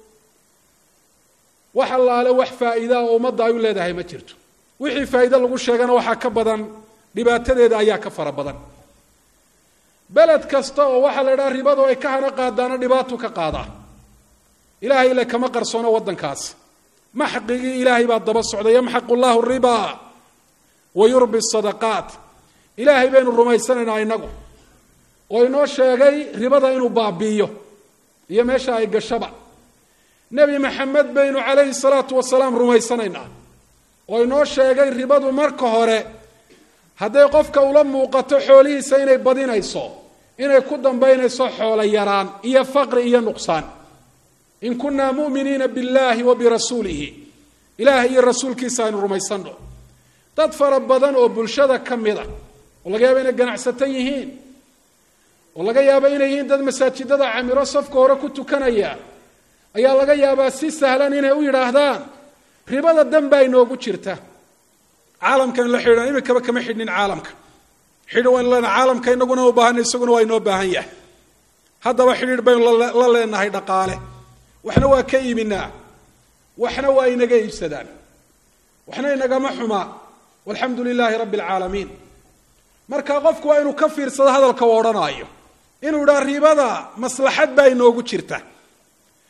wax allaale wax faa'iidaa oo ummadda ay u leedahay ma jirto wixii faa'iide lagu sheegana waxaa ka badan dhibaatadeeda ayaa ka fara badan beled kasta oo waxaa la idhaha ribadu ay ka hana qaadaana dhibaatu ka qaadaa ilaahay ile kama qarsoono waddankaas maxqigii ilaahay baa daba socda yamxaqu llahu riba wa yurbi sadaqaat ilaahay baynu rumaysanaynaa inagu oo inoo sheegay ribada inuu baabi'iyo iyo meesha ay gashaba nebi maxamed baynu calayhi salaatu wasalaam rumaysanaynaa oo inoo sheegay ribadu marka hore hadday qofka ula muuqato xoolihiisa inay badinayso inay ku dambaynayso xoolo yaraan iyo faqri iyo nuqsaan in kunaa mu'miniina biاllahi wa birasuulihi ilaahay iyo rasuulkiisa aynu rumaysanno dad fara badan oo bulshada ka mid a oo laga yaabo inay ganacsato yihiin oo laga yaabo inay yihiin dad masaajidada camiro safka hore ku tukanaya ayaa laga yaabaa si sahlan inay u yidhaahdaan ribada dan baa inoogu jirta caalamkan la xidhiidhan imikaba kama xidhnin caalamka xidhi waynu leenahay caalamka inaguna u baahanay isaguna waa inoo baahan yahay haddaba xidhiidh baynu la leenahay dhaqaale waxna waa ka iibinaa waxna waa inaga iibsadaan waxna inagama xumaa walxamdu lilaahi rabbi alcaalamiin marka qofku waa inuu ka fiirsado hadalka u odhanaayo inuu idhaa ribada maslaxad baa inoogu jirta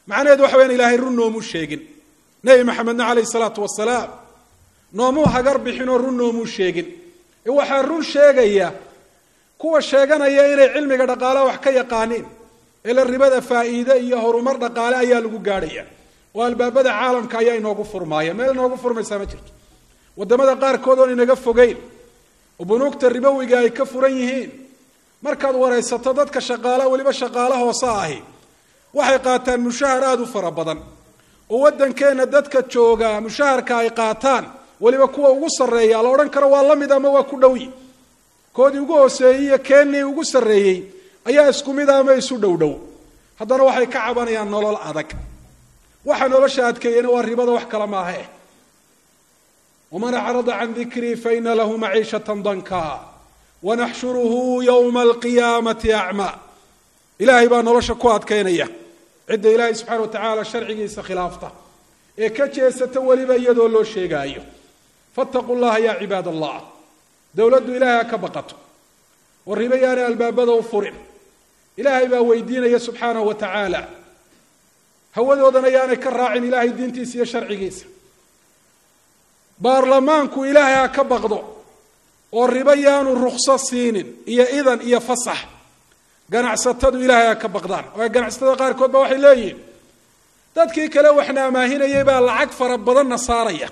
macnaheedu waxa wayaan ilaahay run noomuu sheegin nebi maxamedna calayhi salaatu wasalaam noomuu hagar bixinoo run noomuu sheegin ee waxaa run sheegaya kuwa sheeganaya inay cilmiga dhaqaalaha wax ka yaqaaniin ila ribada faa'iide iyo horumar dhaqaale ayaa lagu gaadhaya oo albaabada caalamka ayaa inoogu furmaaya meel inoogu furmaysaa ma jirto wadamada qaarkood oon inaga fogeyn oo bunuugta ribowiga ay ka furan yihiin markaad waraysato dadka shaqaala weliba shaqaalo hoose ahi waxay qaataan mushahar aada u fara badan oo waddankeenna dadka jooga mushaharka ay qaataan weliba kuwa ugu sarreeya la odhan karo waa la mid ama waa ku dhowyi koodii ugu hooseeyey iyo keenii ugu sarreeyey ayaa isku mid ama isu dhow dhow haddana waxay ka cabanayaan nolol adag waxa nolosha adkeeyena waa ribada wax kale maahe waman acrada can dikrii faina lahu maciishatan danka wanaxshuruhu yowma alqiyaamati acmaa ilaahay baa nolosha ku adkaynaya cidda ilaahay subxana wa tacaala sharcigiisa khilaafta ee ka jeesata weliba iyadoo loo sheegaayo fattaquu llaha ya cibaad allah dowladdu ilaahay ha ka baqato oo ribo yaanay albaabada u furin ilaahay baa weydiinaya subxaanahu wa tacaala hawadoodana yaanay ka raacin ilaahay diintiisa iyo sharcigiisa baarlamaanku ilaahay ha ka baqdo oo ribo yaanu rukso siinin iyo idan iyo fasax ganacsatadu ilaahay ha ka baqdaan oo ganacsatada qaarkood ba waxay leeyihiin dadkii kale waxna amaahinayay baa lacag fara badanna saaraya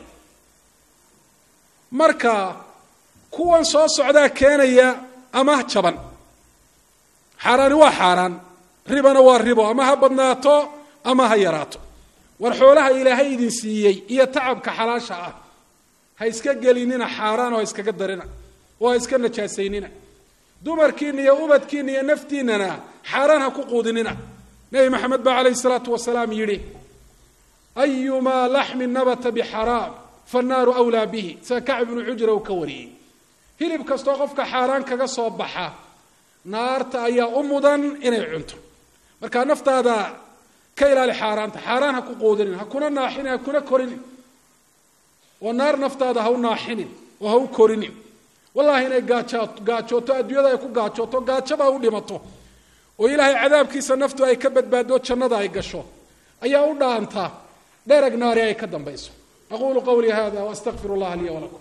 marka kuwan soo socdaa keenaya ama jaban xaaraani waa xaaraan ribana waa ribo ama ha badnaato ama ha yaraato war xoolaha ilaahay idin siiyey iyo tacabka xalaasha ah ha iska gelinina xaaraan oo ha iskaga darina oo ha iska najaasaynina dumarkiina iyo ubadkiina iyo naftiinana xaaraan ha ku quudinina nebi maxamed baa calayhi salaatu wasalaam yidhi ayumaa laxmin nabata bixaraam fannaaru wlaa bihi sida kacb ibnu cujra uu ka wariyey hilib kastoo qofka xaaraan kaga soo baxa naarta ayaa u mudan inay cunto marka naftaada ka ilaali xaaraanta xaaraan ha ku quudinin ha kuna naaxinin ha kuna korinin oo naar naftaada ha u naaxinin oo ha u korinin wallahi inay gaaja gaajooto adduunyada ay ku gaajooto gaajaba u dhimato oo ilaahay cadaabkiisa naftu ay ka badbaado jannada ay gasho ayaa u dhaanta dherag naari ay ka dambayso aqulu qawlii hada waastaqfir اllaha liya walakum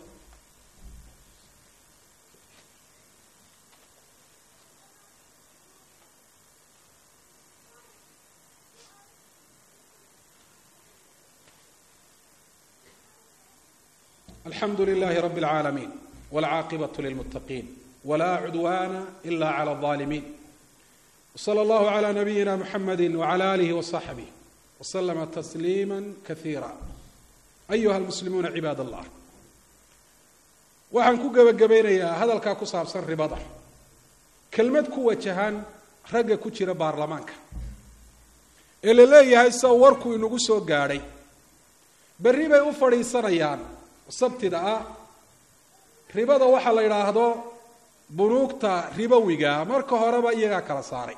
alxamdu lilahi rab اlcaalamiin wاlcaaqibaة lilmutaqiin wla cudwana ila clى الظالمين وصلى الله على نبينا محمد وعلى آله وصحبه وسلم تسليما كثيرا أيها المسلمون عباad الله waxaan ku gebagabaynayaa hadalkaa ku saabsan ribada kelmad ku wajahan ragga ku jira baarlamaanka ee la leeyahay sida warku inagu soo gaadhay berri bay u fadhiisanayaan sabtida ah ribada waxaa la yidhaahdo bunuugta ribowiga marka horeba iyagaa kala saaray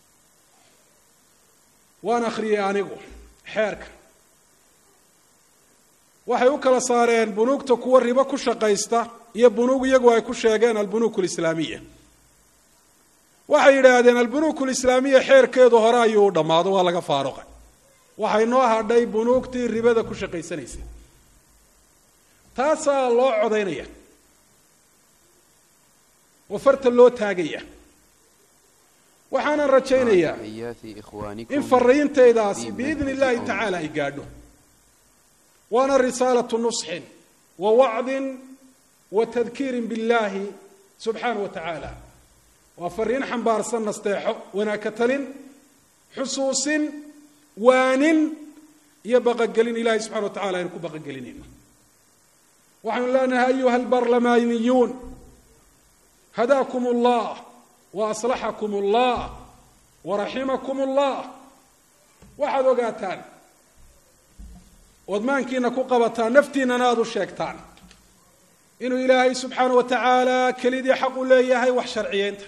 waan akhriyey anigu xeerka waxay u kala saareen bunuugta kuwa ribo ku shaqaysta iyo bunuug iyagu ay ku sheegeen albunuuk lislaamiya waxay yidhaahdeen albunuuk lislaamiya xeerkeedu hore ayuu dhammaado waa laga faaruqay waxay noo hadhay bunuugtii ribada ku shaqaysanaysay taasaa loo codaynaya oo farta loo taagaya waxaanan rajaynayaa in fariintaydaasi biidni illaahi tacaala ay gaadho waana risaalatu nusxin wa wacdin wa tadkiirin biاllahi subxaana wa tacaala waa fariin xambaarsan nasteexo wanaagka talin xusuusin waanin iyo baqagelin ilahay subxana wa tacala aynu ku baqagelinayno waxaynu leenahay ayuha albarlamaaniyuun hadaakum اllah waaslaxakum اllah waraximakum اllah waxaad ogaataan ood maankiina ku qabataan naftiinana aada u sheegtaan inuu ilaahay subxaana wa tacaala kelidii xaq u leeyahay wax sharciyeynta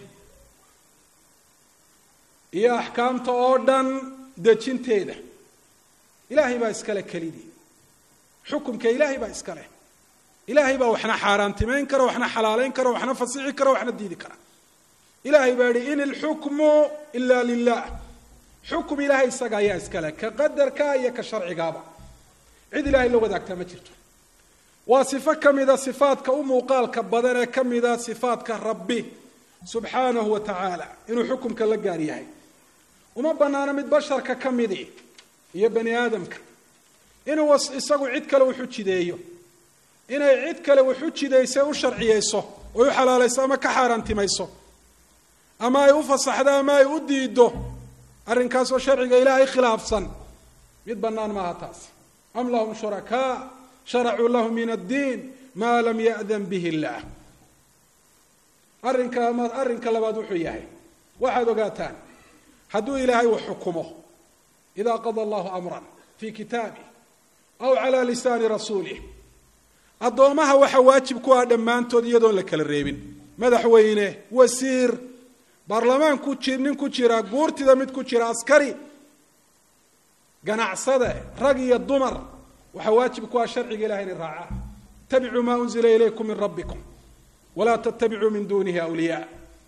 iyo axkaamta oo dhan dejinteeda ilaahay baa iskale kelidii xukumka ilaahay baa iska leh ilaahay baa waxna xaaraantimayn kara waxna xalaalayn kara waxna fasixi kara waxna diidi kara ilaahay baa yihi in ilxukmu ila lilah xukum ilaahay isaga ayaa iskale ka qadarka iyo ka sharcigaaba cid ilaahay la wadaagtaa ma jirto waa sifo ka mida sifaadka u muuqaalka badan ee ka mida sifaadka rabbi subxaanahu wa tacaala inuu xukumka la gaar yahay uma banaano mid basharka ka midi iyo bani aadamka inuu isagu cid kale wuxu jideeyo inay cid kale wuxu jidaysa u sharciyeyso oy u xalaalayso ama ka xaaraantimayso ama ay u fasaxdo ama ay u diido arrinkaasoo sharciga ilaahay khilaafsan mid bannaan maaha taasi am lahum shurakaa sharacuu lahu min addiin maa lam ya'dan bihi illaah arrinka ama arrinka labaad wuxuu yahay waxaad ogaataan hadduu ilaahay wax xukumo idaa qada allahu amran fii kitaabih aw calaa lisaani rasuulih addoomaha waxa waajib ku ah dhammaantood iyadoon la kala reebin madaxweyne wasiir baarlamaan ku ji nin ku jira guurtida mid ku jira askari ganacsade rag iyo dumar waxaa waajib ku ah sharciga ilahay inay raacaan ittabicuu maa unzila ilaykum min rabbikum walaa tattabicuu min duunihi awliyaa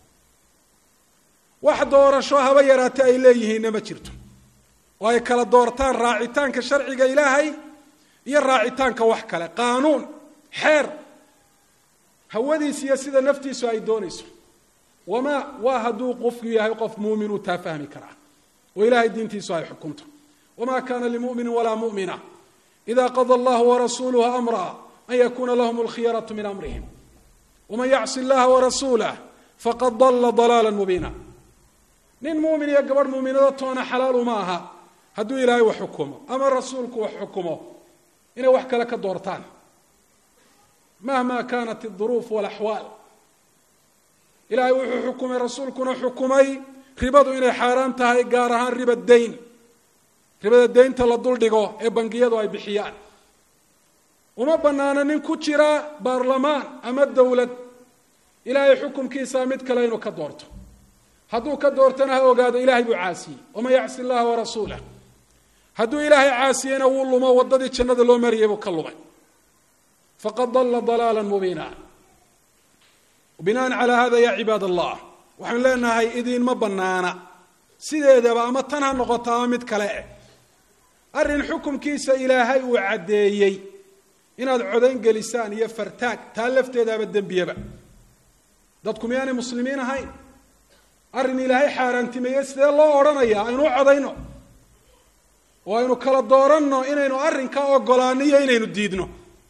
wax doorasho haba yaraate ay leeyihiinna ma jirto oo ay kala doortaan raacitaanka sharciga ilaahay iyo raacitaanka wax kale qaanuun xeer hawadiis iyo sida naftiisu ay doonayso wamaa waa hadduu qofku yahay qof muumin uu taa fahmi karaa oo ilahay diintiisu ay xukunto wma kana limumini walaa mumina ida qada allahu warasuluhu amra an yakuna lahm alkhiyaraة min amrihim wman yacsi اllaha warasuulah faqad dala dalaala mubiina nin muumin iyo gabadh muuminado toona xalaalu ma aha hadduu ilaahay wax xukumo ama rasuulku wax xukumo inay wax kale ka doortaan mahma kanat الduruuf wاlaxwaal ilahay wuxuu xukumay rasuulkuna xukumay ribadu inay xaaraan tahay gaar ahaan riba dayn ribada deynta la duldhigo ee bangiyadu ay bixiyaan uma banaano nin ku jira baarlamaan ama dowlad ilaahay xukumkiisa mid kale inuu ka doorto hadduu ka doortana ha ogaado ilahay buu caasiyey waman yacsi llaha warasuulah hadduu ilaahay caasiyeyna wuu lumo waddadii jannada loo mariyay buu ka lumay faqad dalla dalaala mubiina binaan calaa hada ya cibaad allah waxaan leenahay idiinma banaana sideedaba ama tan ha noqoto ama mid kale eh arrin xukumkiisa ilaahay uu caddeeyey inaad codayn gelisaan iyo fartaag taa lafteedaaba dembiyaba dadku miyaanay muslimiin ahayn arrin ilaahay xaaraantimeeye sidee loo odhanayaa aynu u codayno oo aynu kala dooranno inaynu arrinkaa ogolaano iyo inaynu diidno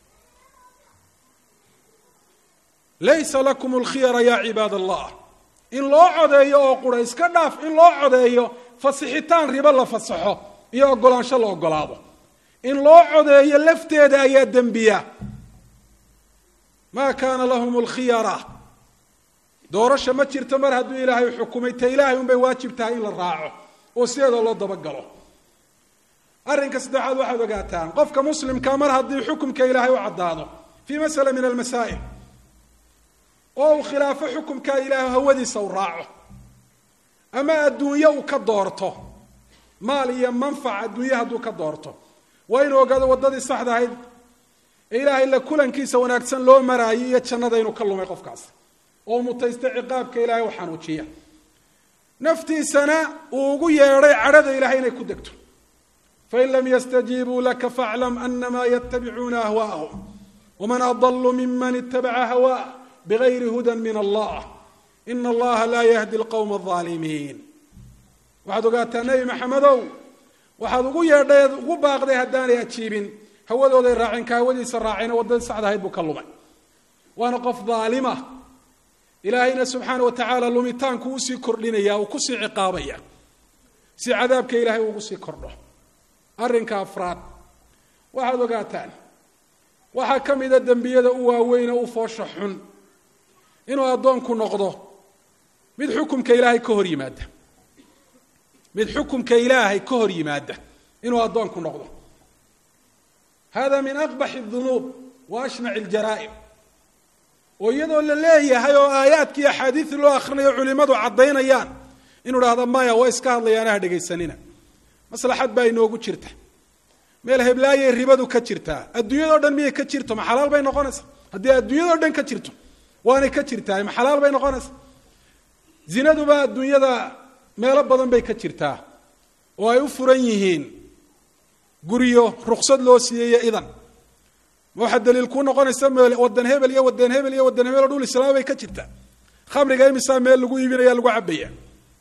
laysa lakum alkhiyara ya cibaad allah in loo codeeyo oo qura iska dhaaf in loo codeeyo fasixitaan ribo la fasaxo iyo ogolaansho la ogolaado in loo codeeyo lafteeda ayaa dembiya maa kaana lahum alkhiyara doorasha ma jirto mar hadduu ilaahay xukumay ta ilaahay unbay waajib tahay in la raaco oo sideeda loo dabagalo arrinka saddexaad waxaad ogaataan qofka muslimka mar haddii xukumka ilaahay u caddaado fii masala min almasaa'il oo uu khilaafo xukumka ilaahay hawadiisa u raaco ama adduunyo uu ka doorto maal iyo manfac adduunye hadduu ka doorto waa inuu ogaado waddadii saxda ahayd ee ilaahay la kulankiisa wanaagsan loo maraayo iyo jannada inuu ka lumay qofkaas oo mutaysta ciqaabka ilaahay u xanuujiya naftiisana uu ugu yeedhay cadhada ilahay inay ku degto fain lam yastajiibuu laka faaclam anamaa yatabicuuna ahwaa'ahum waman adalu miman itabaca hawaa bigayri hudan min allah ina allaha laa yahdi alqowma alaalimiin waxaad ogaataa nebi maxamedow waxaad ugu yeedhay ugu baaqday haddaanay ajiibin hawadooday raaceen ka hawadiisa raacayna waddadii saxda ahayd buu ka lumay waana qof daalima ilaahayna subxaana wa tacaala lumitaanku usii kordhinaya uu kusii ciqaabaya si cadaabka ilaahay ugu sii kordho arrinka afraad waxaad ogaataan waxaa ka mida dembiyada u waaweyne u foosha xun inuu addoonku noqdo mid xukumka ilaahay ka hor yimaada mid xukumka ilaahay ka hor yimaada inuu addoonku noqdo hada min aqbax اdunuub wa ashnac اljaraa'im oo iyadoo la leeyahay oo aayaadkii axaadiisi loo akrinayo culimadu caddaynayaan inuu dhahdo maya waa iska hadlayaana ha dhegaysanina maslaxad baa inoogu jirta meel heblaayay ribadu ka jirtaa adduunyadao dhan miyay ka jirto ma xalaal bay noqonaysaa haddii adduunyadao dhan ka jirto waanay ka jirtaa ma xalaal bay noqonaysaa zinaduba adduunyada meelo badan bay ka jirtaa oo ay u furan yihiin guryo ruksad loo siiyeyo idan ma waxaa daliil kuu noqonaysa meel wadan hebel iyo wadan hebel iyo wadan hebel oo dhul islaama bay ka jirta khamriga imisaa meel lagu iibinaya lagu cabaya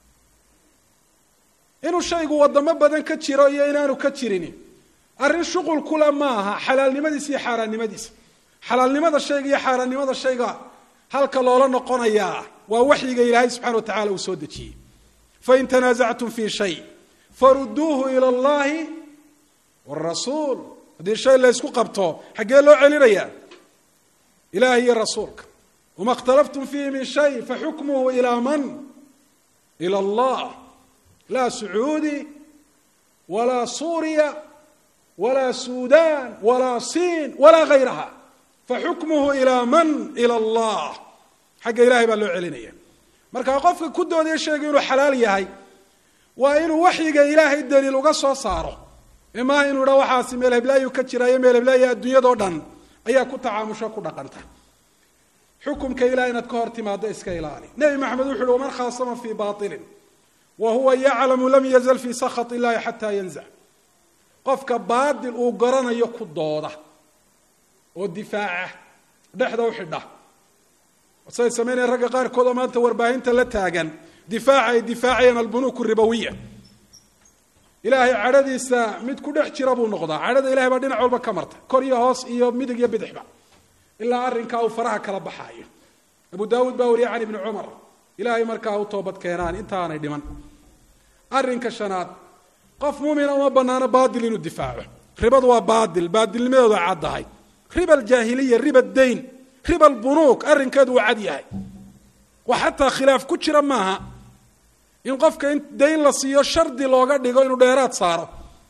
inuu shaygu wadamo badan ka jiro iyo inaanu ka jirin arrin shuqul kula maaha xalaalnimadiisa iyo xaaraannimadiisa xalaalnimada shayga iyo xaaraannimada shayga halka loola noqonayaa waa waxyiga ilaahay subxana wa tacala uu soo dejiyey fain tanaasactum fi shay faruduuhu ila allahi wrasuul haddii shay la ysku qabto xaggee loo celinayaa ilahi iyo rasuulka wama اkhtalaftum fiihi min shay faxukmuhu ilaa man ila allah laa sacuudi walaa suuriya walaa suudan walaa siin walaa gayraha faxukmuhu ilaa man ila allah xagga ilahay baa loo celinaya marka qofka ku doodaya sheega inuu xalaal yahay waa inuu waxyiga ilaahay daliil uga soo saaro ee maaha inuu idha waxaasi meel heblaayu ka jiraayo meel heblaayo adduunyadao dhan ayaa ku tacaamusho ku dhaqanta xukumka ilahay inaad ka hor timaado iska ilaali nebi maxamed wuxu uhi waman khaasama fii bailin wa huwa yaclamu lam yazal fii sakhat illahi xataa yanzac qofka baadil uu garanayo ku dooda oo difaaca dhexda u xidha say samaynaya ragga qaarkood oo maanta warbaahinta la taagan difaaca ay difaacayaan albunuuk ribawiya ilaahay cadhadiisa mid ku dhex jira buu noqdaa cadhada ilahay baa dhinac walba ka marta kor iyo hoos iyo midig iyo bidixba ilaa arrinkaa uu faraha kala baxaayo abu daawuud baa wariyay can ibni cumar ilaahay markaa u toobad keenaan intaanay dhiman arrinka shanaad qof muumina uma banaano baadil inuu difaaco ribadu waa baadil baadilnimadeedu ay caddahay riba aljaahiliya riba dayn riba albunuuk arrinkeedu waa cad yahay wax xataa khilaaf ku jira maaha in qofka in dayn la siiyo shardi looga dhigo inuu dheeraad saaro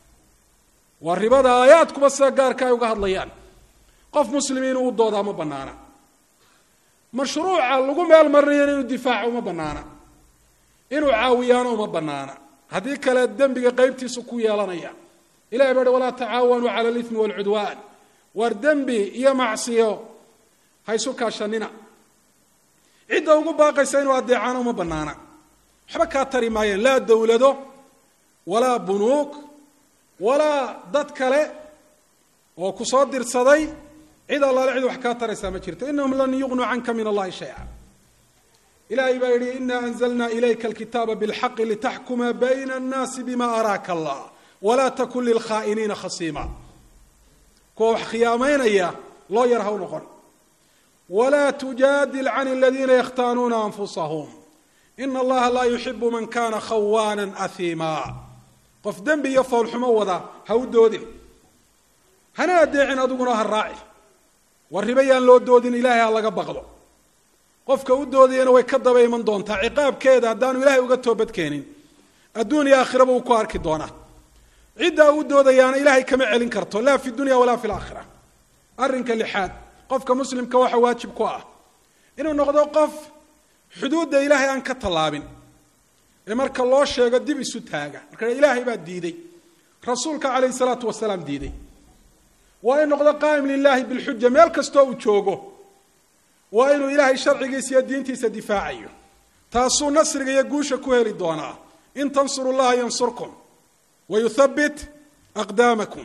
waa ribada aayaadkuba sida gaarka ay uga hadlayaan qof muslimi inuu u doodaa ma banaana mashruuca lagu meel marinayana inuu difaaco uma banaana inuu caawiyaano uma banaana haddii kale dembiga qeybtiisu ku yeelanaya ilahay baa hi walaa tacaawanuu cala alimi waalcudwaan waar dembi iyo macsiyo ha ysu kaashanina cidda ugu baaqaysa inuu adeecaano uma banaana waxba kaa tari maayeen laa dowlado walaa bunuug walaa dad kale oo ku soo dirsaday cid allaale cid wax kaa taraysaa ma jirto inahum lan yugnuu canka min allahi shaya ilahay baa yihi ina anzlna ilayka alkitaaba bilxaqi litaxkuma bayna annaasi bima araaka allah walaa takun lilkhaa'iniina khasiima kuwa wax khiyaamaynaya loo yar ha u noqon walaa tujaadil can aladiina yakhtaanuuna anfusahum ina allaha laa yuxibu man kana khawaana ahiima qof dembi iyo foolxumo wada ha u doodin hana adeecin adiguna ha raaci war riba yaan loo doodin ilahay ha laga baqdo qofka u doodayana way ka daba iman doontaa ciqaabkeeda haddaanu ilahay uga toobadkeenin adduun iyo aakhiraba uu ku arki doonaa ciddaa u doodayaana ilahay kama celin karto laa fi dunya walaa fi laakhira arrinka lixaad qofka muslimka waxa waajib ku ah inuu noqdo qof xuduudda ilaahay aan ka tallaabin ee marka loo sheego dib isu taaga marka ilaahay baa diiday rasuulka calayhi salaatu wasalaam diiday waa in noqdo qaa'im lilahi bilxuja meel kastoo uu joogo waa inuu ilaahay sharcigiisa iyo diintiisa difaacayo taasuu nasriga iyo guusha ku heli doonaa in tansuru llaha yansurkum wa yuthabbit aqdaamakum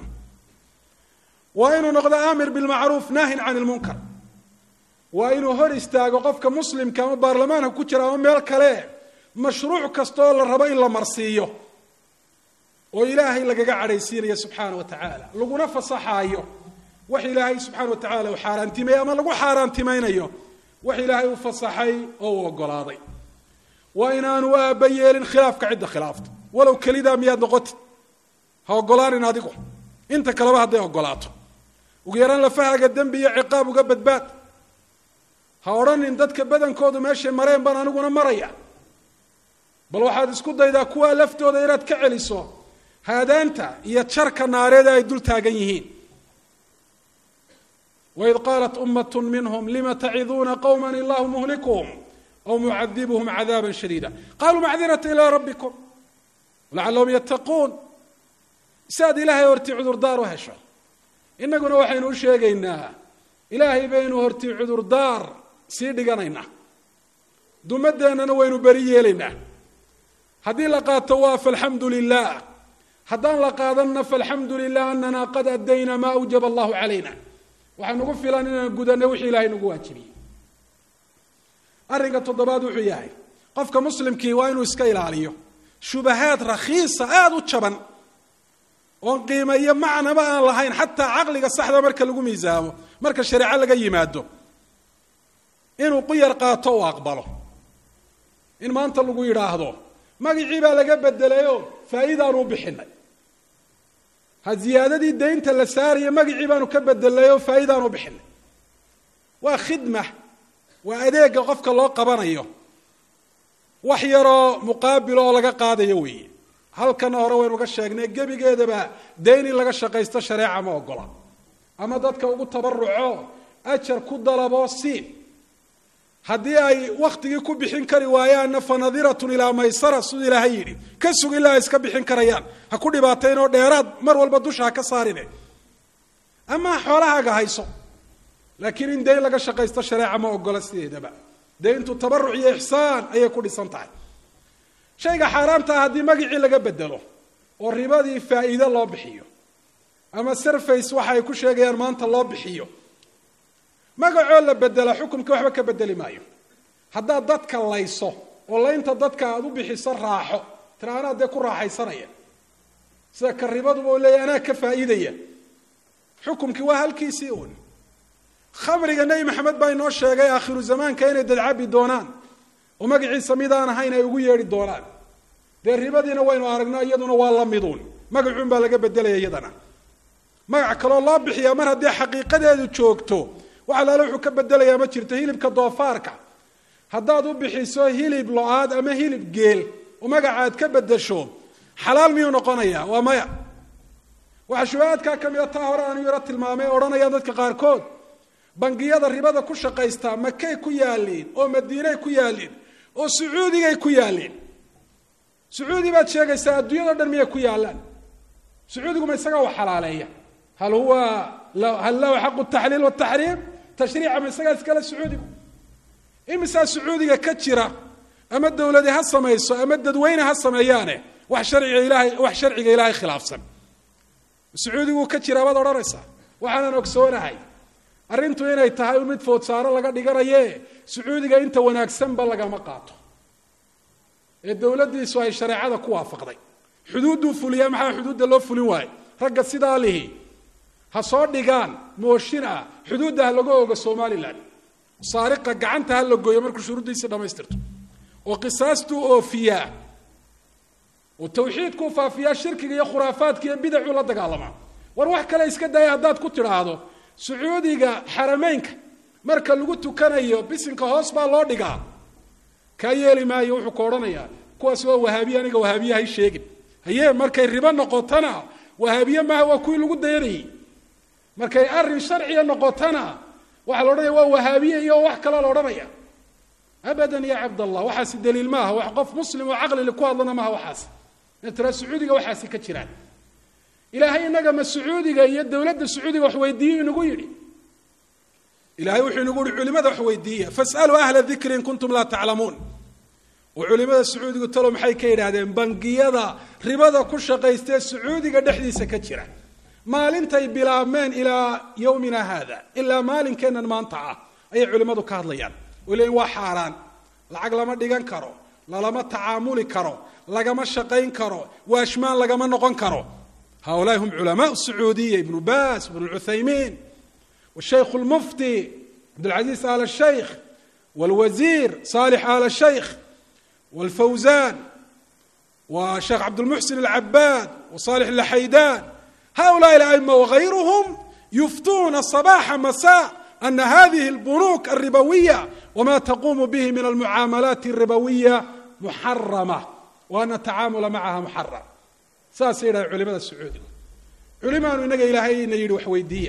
waa inuu noqdo aamir bilmacruuf naahin can ilmunkar waa inuu hor istaago qofka muslimka ama baarlamaanka ku jira ama meel kale mashruuc kasta oo la rabo in la marsiiyo oo ilaahay lagaga cadhaysiinayo subxaana wa tacaala laguna fasaxaayo wax ilaahay subxaana wa tacala uu xaaraantimeeyey ama lagu xaaraantimaynayo wax ilaahay u fasaxay oo uu ogolaaday waa inaanu aaba yeelin khilaafka cidda khilaafta walow kelidaa miyaad noqotid ha ogolaanin adigu inta kaleba hadday ogolaato ugu yaraan lafahaga dembi iyo ciqaab uga badbaad ha odhanin dadka badankoodu meeshay mareen baan aniguna maraya bal waxaad isku daydaa kuwaa laftooda inaad ka celiso haadaanta iyo jarka naareeda ay dul taagan yihiin waid qaalat ummat minhm lima taciduuna qowma illahu muhlikuhum aw mucadibuhum cadaaba shadiida qaluu macdirata ilaa rabbikum lacalahum yattaquun si aad ilaahay hortii cudurdaar u hesho innaguna waxaynu u sheegaynaa ilaahay baynu hortii cudurdaar sii dhiganaynaa dumadeennana waynu beri yeelaynaa haddii la qaato waa falxamdu lilah haddaan la qaadanna falxamdu lilah anana qad adayna maa awjaba allahu calayna waxaa nagu filan inaan gudanno wixii ilahay nagu waajibiyey arrinka toddobaad wuxuu yahay qofka muslimkii waa inuu iska ilaaliyo shubahaad rakhiisa aada u jaban oon qiime iyo macnaba aan lahayn xataa caqliga saxda marka lagu miisaamo marka shareeco laga yimaado inuu quyar qaato u aqbalo in maanta lagu yidhaahdo magacii baa laga bedelayoo faa'iidaanu u bixinay ha ziyaadadii daynta la saaraya magacii baanu ka bedelayoo faa'iidaanu u bixinay waa khidma waa adeega qofka loo qabanayo wax yaroo muqaabil oo laga qaadayo weeye halkana hore waynu ga sheegnay gebigeedaba dayn in laga shaqaysto shareeca ma ogola ama dadka ugu tabaruco ajar ku dalaboo siin haddii ay waktigii ku bixin kari waayaanna fa nadiratun ilaa maysara siduu ilaahay yidhi ka sug ilaa ay iska bixin karayaan ha ku dhibaatayn oo dheeraad mar walba dusha ha ka saarine amaa xoolahaaga hayso laakiin in dayn laga shaqaysto shareeca ma ogola sideedaba dayntu tabaruc iyo ixsaan ayay ku dhisan tahay shayga xaaraamta ah haddii magacii laga bedelo oo ribadii faa'iide loo bixiyo ama surface waxa ay ku sheegayaan maanta loo bixiyo magacoo la bedela xukumka waxba ka bedeli maayo haddaad dadka layso oo laynta dadka aada u bixiso raaxo tira anaa dee ku raaxaysanaya sida ka ribaduba u leeyahy anaa ka faa'iidaya xukumkii waa halkiisii uun khamriga nebi maxamed baa inoo sheegay aakhiru zamaanka inay dadcabi doonaan oo magaciisa midaan ahayn ay ugu yeedhi doonaan dee ribadiina waynu aragno iyaduna waa la miduun magacuun baa laga bedelaya iyadana magac kaloo loo bixiyaa mar haddii xaqiiqadeedu joogto wax alaale wuxuu ka bedelayaa ma jirto hilibka doofaarka haddaad u bixiso hilib lo-aad ama hilib geel oo magaca aad ka bedesho xalaal miyuu noqonayaa waa maya waxaa shubahaadkaa ka mida taa hore aanu yaro tilmaamay odhanayaan dadka qaarkood bangiyada ribada ku shaqaystaa makay ku yaaliin oo madiinay ku yaaliin oo sacuudigay ku yaaliin sacuudi baad sheegaysaa adduunyado dhan miyay ku yaalaan sacuudigu ma isagaa wax xalaaleeya hal huwa hal lahu xaqu taxliil wataxriim tashriica ma isagaa iskale sacuudigu imisaa sacuudiga ka jira ama dawladi ha samayso ama dadweyne ha sameeyaane wax sharciga ilaahay wax sharciga ilaahay khilaafsan sacuudiguu ka jiraa baad odhanaysaa waxaanan ogsoonahay arrintu inay tahay mid foodsaaro laga dhiganaye sacuudiga inta wanaagsanba lagama qaato ee dowladdiisu ay shareecada ku waafaqday xuduudduu fuliyaa maxaa xuduudda loo fulin waayo ragga sidaa lihi ha soo dhigaan mooshin ah xuduudda ha laga ogo somalilan saariqa gacanta ha la gooyo markuu shuruuddiisii dhamaystirto oo qisaastuu oofiyaa oo tawxiidkuu faafiyaa shirkiga iyo khuraafaadka iyo bidacuu la dagaalamaa war wax kale iska daya haddaad ku tidhaahdo sacuudiga xarameynka marka lagu tukanayo bisinka hoos baa loo dhigaa kaa yeeli maayo wuxuu ka odhanayaa kuwaas waa wahaabiye aniga wahaabiye hay sheegin haye markay ribo noqotona wahaabiye maaha waa kuwii lagu dayanayey markay arrin sharciya noqotona waxaa la odhanaya waa wahaabiye iyo wax kaloo la odhanaya abadan ya cabdallah waxaasi daliil maaha wax qof muslim oo caqlili ku hadlana maaha waxaas ina tiraa sacuudiga waxaasi ka jiraan ilaahay inaga ma sacuudiga iyo dowladda sacuudiga wax weydiiyo inagu yidhi ilahay wuxuu inagu yihi culimada wax weydiiya fasaluu ahla dikri in kuntum laa taclamuun oo culimada sacuudigu talo maxay ka yidhaahdeen bangiyada ribada ku shaqaystee sacuudiga dhexdiisa ka jira maalintay bilaabmeen ilaa yowmina haada ilaa maalinkeennan maanta ah ayay culimmadu ka hadlayaan oo leeyiin waa xaaraan lacag lama dhigan karo lalama tacaamuli karo lagama shaqayn karo waashmaan lagama noqon karo haulaai hum culamaء الsacuudiya ibnu bas ibn اcuthaymiin wshaykh اlmufti cabdاlcaziz al الshaykh wاlwasiir salix al الshaykh wاlfawzan wa sheekh cabdالmuxsin الcabaad وصالح الحيدان هؤلاء الأئمة وغيرهم يفتون صباح مساء أن هذه البنوك الربوية وما تقوم به من المعاملات الربوية محرمة وأن التعامل معها محرم saasay yidhaha culimada sacuudiga culimaanu inaga ilaahayna yidhi wax weydiiya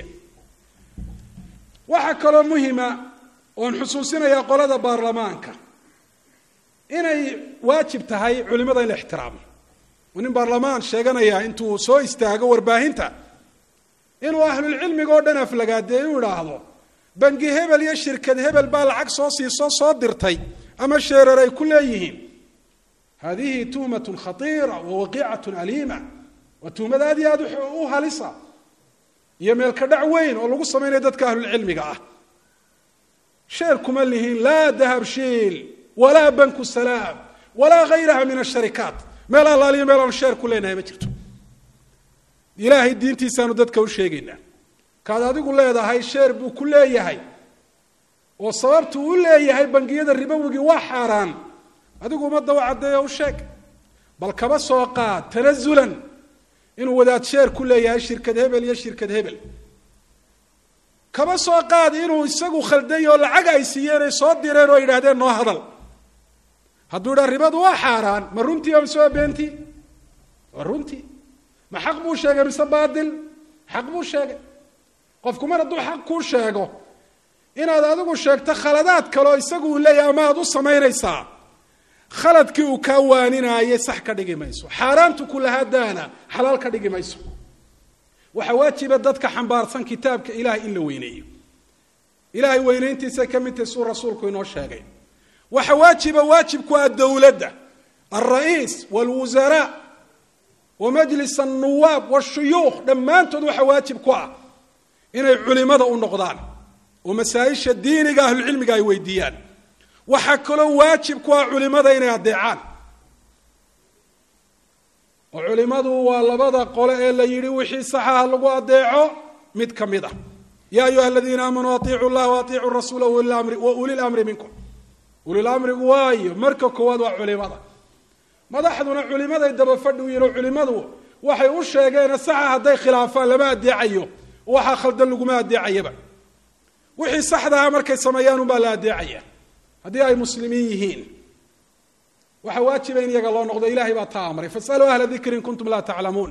waxaa kaloo muhima oon xusuusinayaa qolada baarlamaanka inay waajib tahay culimada in la ixtiraamo oo nin baarlamaan sheeganaya intuu soo istaago warbaahinta inuu ahlulcilmiga oo dhan aflagaadee u idhaahdo bangi hebel iyo shirkad hebel baa lacag soo siisoo soo dirtay ama sheerar ay ku leeyihiin hadihi tuhmat khaiira wawaqiicat aliima waa tuhmad aad iyo aad u halisa iyo meelka dhac weyn oo lagu samaynayo dadka ahlulcilmiga ah sheer kuma lihin laa dahabshiil walaa banku salaam walaa gayraha min asharikaat meel allaaliyo meel aanu sheer ku leenahay ma jirto ilaahay diintiisaanu dadka u sheegaynaa kaad adigu leedahay sheer buu ku leeyahay oo sababtu u leeyahay bangiyada ribowigii waa xaaraan adigu ummadda u caddeeyo u sheeg bal kaba soo qaad tanazulan inuu wadaad sheer ku leeyahay shirkad hebel iyo shirkad hebel kaba soo qaad inuu isagu khalday oo lacag ay siiyeen ay soo direen oo yidhaahdeen noo hadal hadduu idhaa ribadu waa xaaraan ma runtii oo mise waa beentii waa runtii ma xaq buu sheegay mise baatil xaq buu sheegay qofku mar hadduu xaq kuu sheego inaad adigu sheegto khaladaad kaleoo isagu uu leeyahay ama aad u samaynaysaa khaladkii uu kaa waaninaaye sax ka dhigi mayso xaaraantu kulahaadaana xalaal ka dhigi mayso waxaa waajiba dadka xambaarsan kitaabka ilahay in la weyneeyo ilahay weynayntiisay ka mid tahay suu rasuulku inoo sheegay waxa waajiba waajibku ah dowladda alra'iis waalwusaraa wa majlis alnuwaab washuyuukh dhammaantood waxa waajib ku ah inay culimada u noqdaan oo masaa-isha diiniga ahlucilmiga ay weydiiyaan waxaa kaloo waajib ku ah culimada inay addeecaan oo culimadu waa labada qole ee la yidhi wixii saxaha lagu adeeco mid ka mid ah ya ayuha aladiina aamanuu atiicu llaha waatiicuu rasuula wa uli lamri minkum ulilamrigu waayo marka koowaad waa culimada madaxduna culimaday daba fadhi u yihin oo culimadu waxay u sheegeene saxa hadday khilaafaan lama adeecayo waxaa khaldan laguma adeecayaba wixii saxdaha markay sameeyaan unbaa la adeecaya haddii ay muslimiin yihiin waxaa waajiba in iyaga loo noqdo ilahay baa taa amray fasaluu ahla dikri in kuntum laa taclamuun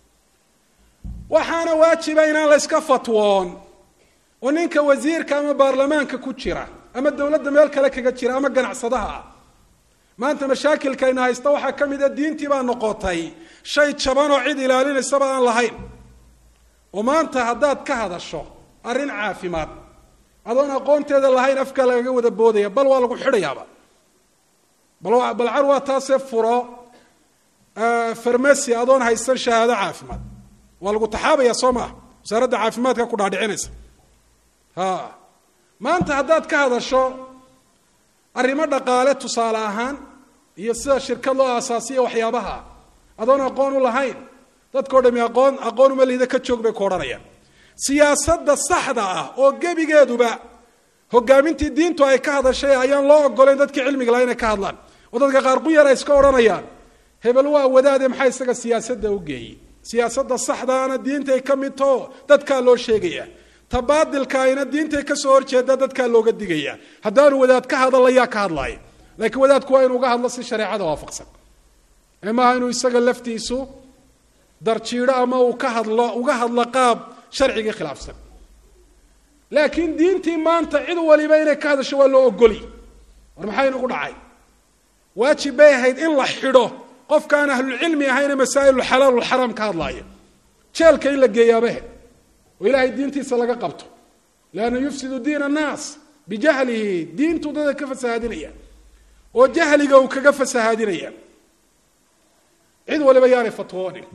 waxaana waajiba inaan la yska fatwoon oo ninka wasiirka ama baarlamaanka ku jira ama dowladda meel kale kaga jira ama ganacsadaha ah maanta mashaakilkayna haysta waxaa ka mid a diintii baa noqotay shay jaban oo cid ilaalinaysaba aan lahayn oo maanta haddaad ka hadasho arrin caafimaad adoon aqoonteeda lahayn afka lagaga wada boodaya bal waa lagu xidhayaaba bal car waa taasee furo farmasi adoon haysan shahaado caafimaad waa lagu taxaabaya soo maa wasaaradda caafimaadka ku dhaadhicinaysa ha maanta haddaad ka hadasho arrimo dhaqaale tusaale ahaan iyo sida shirkad loo aasaasiya waxyaabaha adoon aqoon u lahayn dadkao dhami aqoon aqoon uma liida ka joog bay ku odhanayaan siyaasadda saxda ah oo gebigeeduba hogaamintii diintu ay ka hadashay ayaan loo ogolayn dadkii cilmiga laha inay ka hadlaan oo dadka qaar quyar ay iska odhanayaan hebel waa wadaade maxaa isaga siyaasadda u geeyey siyaasadda saxdaana diintay ka mid tao dadkaa loo sheegaya ta baadilkaayna diintay kasoo horjeeda dadkaa looga digaya haddaanu wadaad ka hadal ayaa ka hadlaaya laakiin wadaadku waa inu uga hadlo si shareecada waafaqsan ee maaha inuu isaga laftiisu darjiidho ama uu ka hadlo uga hadlo qaab sharcigii khilaafsan laakiin diintii maanta cid waliba inay ka hadasho waa loo ogoli war maxaa inagu dhacay waajib bay ahayd in la xidho qofkaan ahlulcilmi ahayne masaa'ilulxalaal walxaraam ka hadlaaya jeelka in la geeyaabahe oo ilaahay diintiisa laga qabto leanna yufsidu diin annaas bijahlihi diintuu dada ka fasahaadinaya oo jahliga uu kaga fasahaadinaya cid waliba yaanay fatwoonin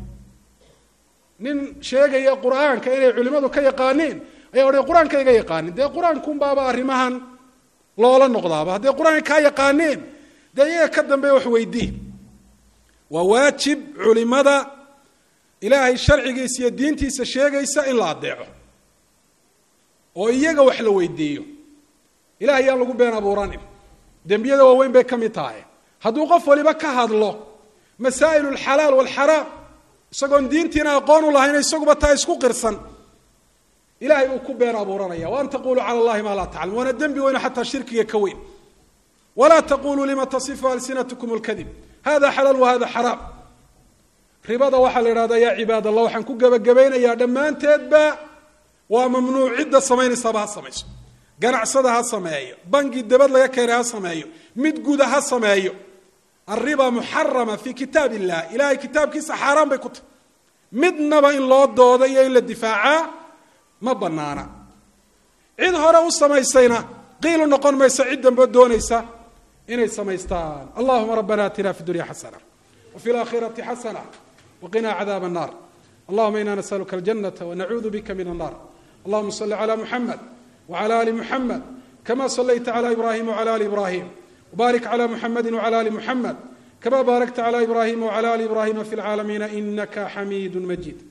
nin sheegaya qur-aanka inay culimadu ka yaqaaniin ayaa odhay qur-aanka iga yaqaanin dee qur-aankunbaaba arrimahan loola noqdaaba hadday qur-aanka kaa yaqaaniin dee iyaga ka dambeeya wax weydii waa waajib culimada ilaahay sharcigiisa iyo diintiisa sheegaysa in la adeeco oo iyaga wax la weydiiyo ilahay yaan lagu been abuuranin dembiyada waaweyn bay ka mid tahay hadduu qof waliba ka hadlo masaa'il alxalaal walxaraam isagoon diintiina aqoon u lahayn isaguba taa isku qirsan ilahay uu ku been abuuranaya waan taquluu cala allahi maa laa taclam waana dembi weyno xataa shirkiga ka weyn walaa taquluu lima tasifu alsinatkum lkadib hada xalaal wa hada xaraam ribada waxaa la idhahdaa yaa cibaad allah waxaan ku gebagabaynayaa dhammaanteedba waa mamnuuc cidda samaynaysaba ha samayso ganacsada ha sameeyo bangi dabad laga keenay ha sameeyo mid guda ha sameeyo alriba muxarama fi kitaab illah ilahay kitaabkiisa xaaraan bay ku tahy midnaba in loo dooda iyo in la difaacaa ma banaana cid hore u samaysayna qiilu noqon maysa cid dambe doonaysa inay samaystaan allahuma rabbana atina fi dunya xasana wafi laakhirati xasana waqinaa cadaab الnar allahuma ina nasaluka aljanata wanacuudu bika min annar allahuma صli clى muxamed wclى ali muxamed kama صlayta clى ibrahim wclى ali ibrahim wbarik clى muxamedi wclى ali muxamed kama baarakta clى ibrahim wclى ali ibrahima fi lcaalamiina inaka xamiid majid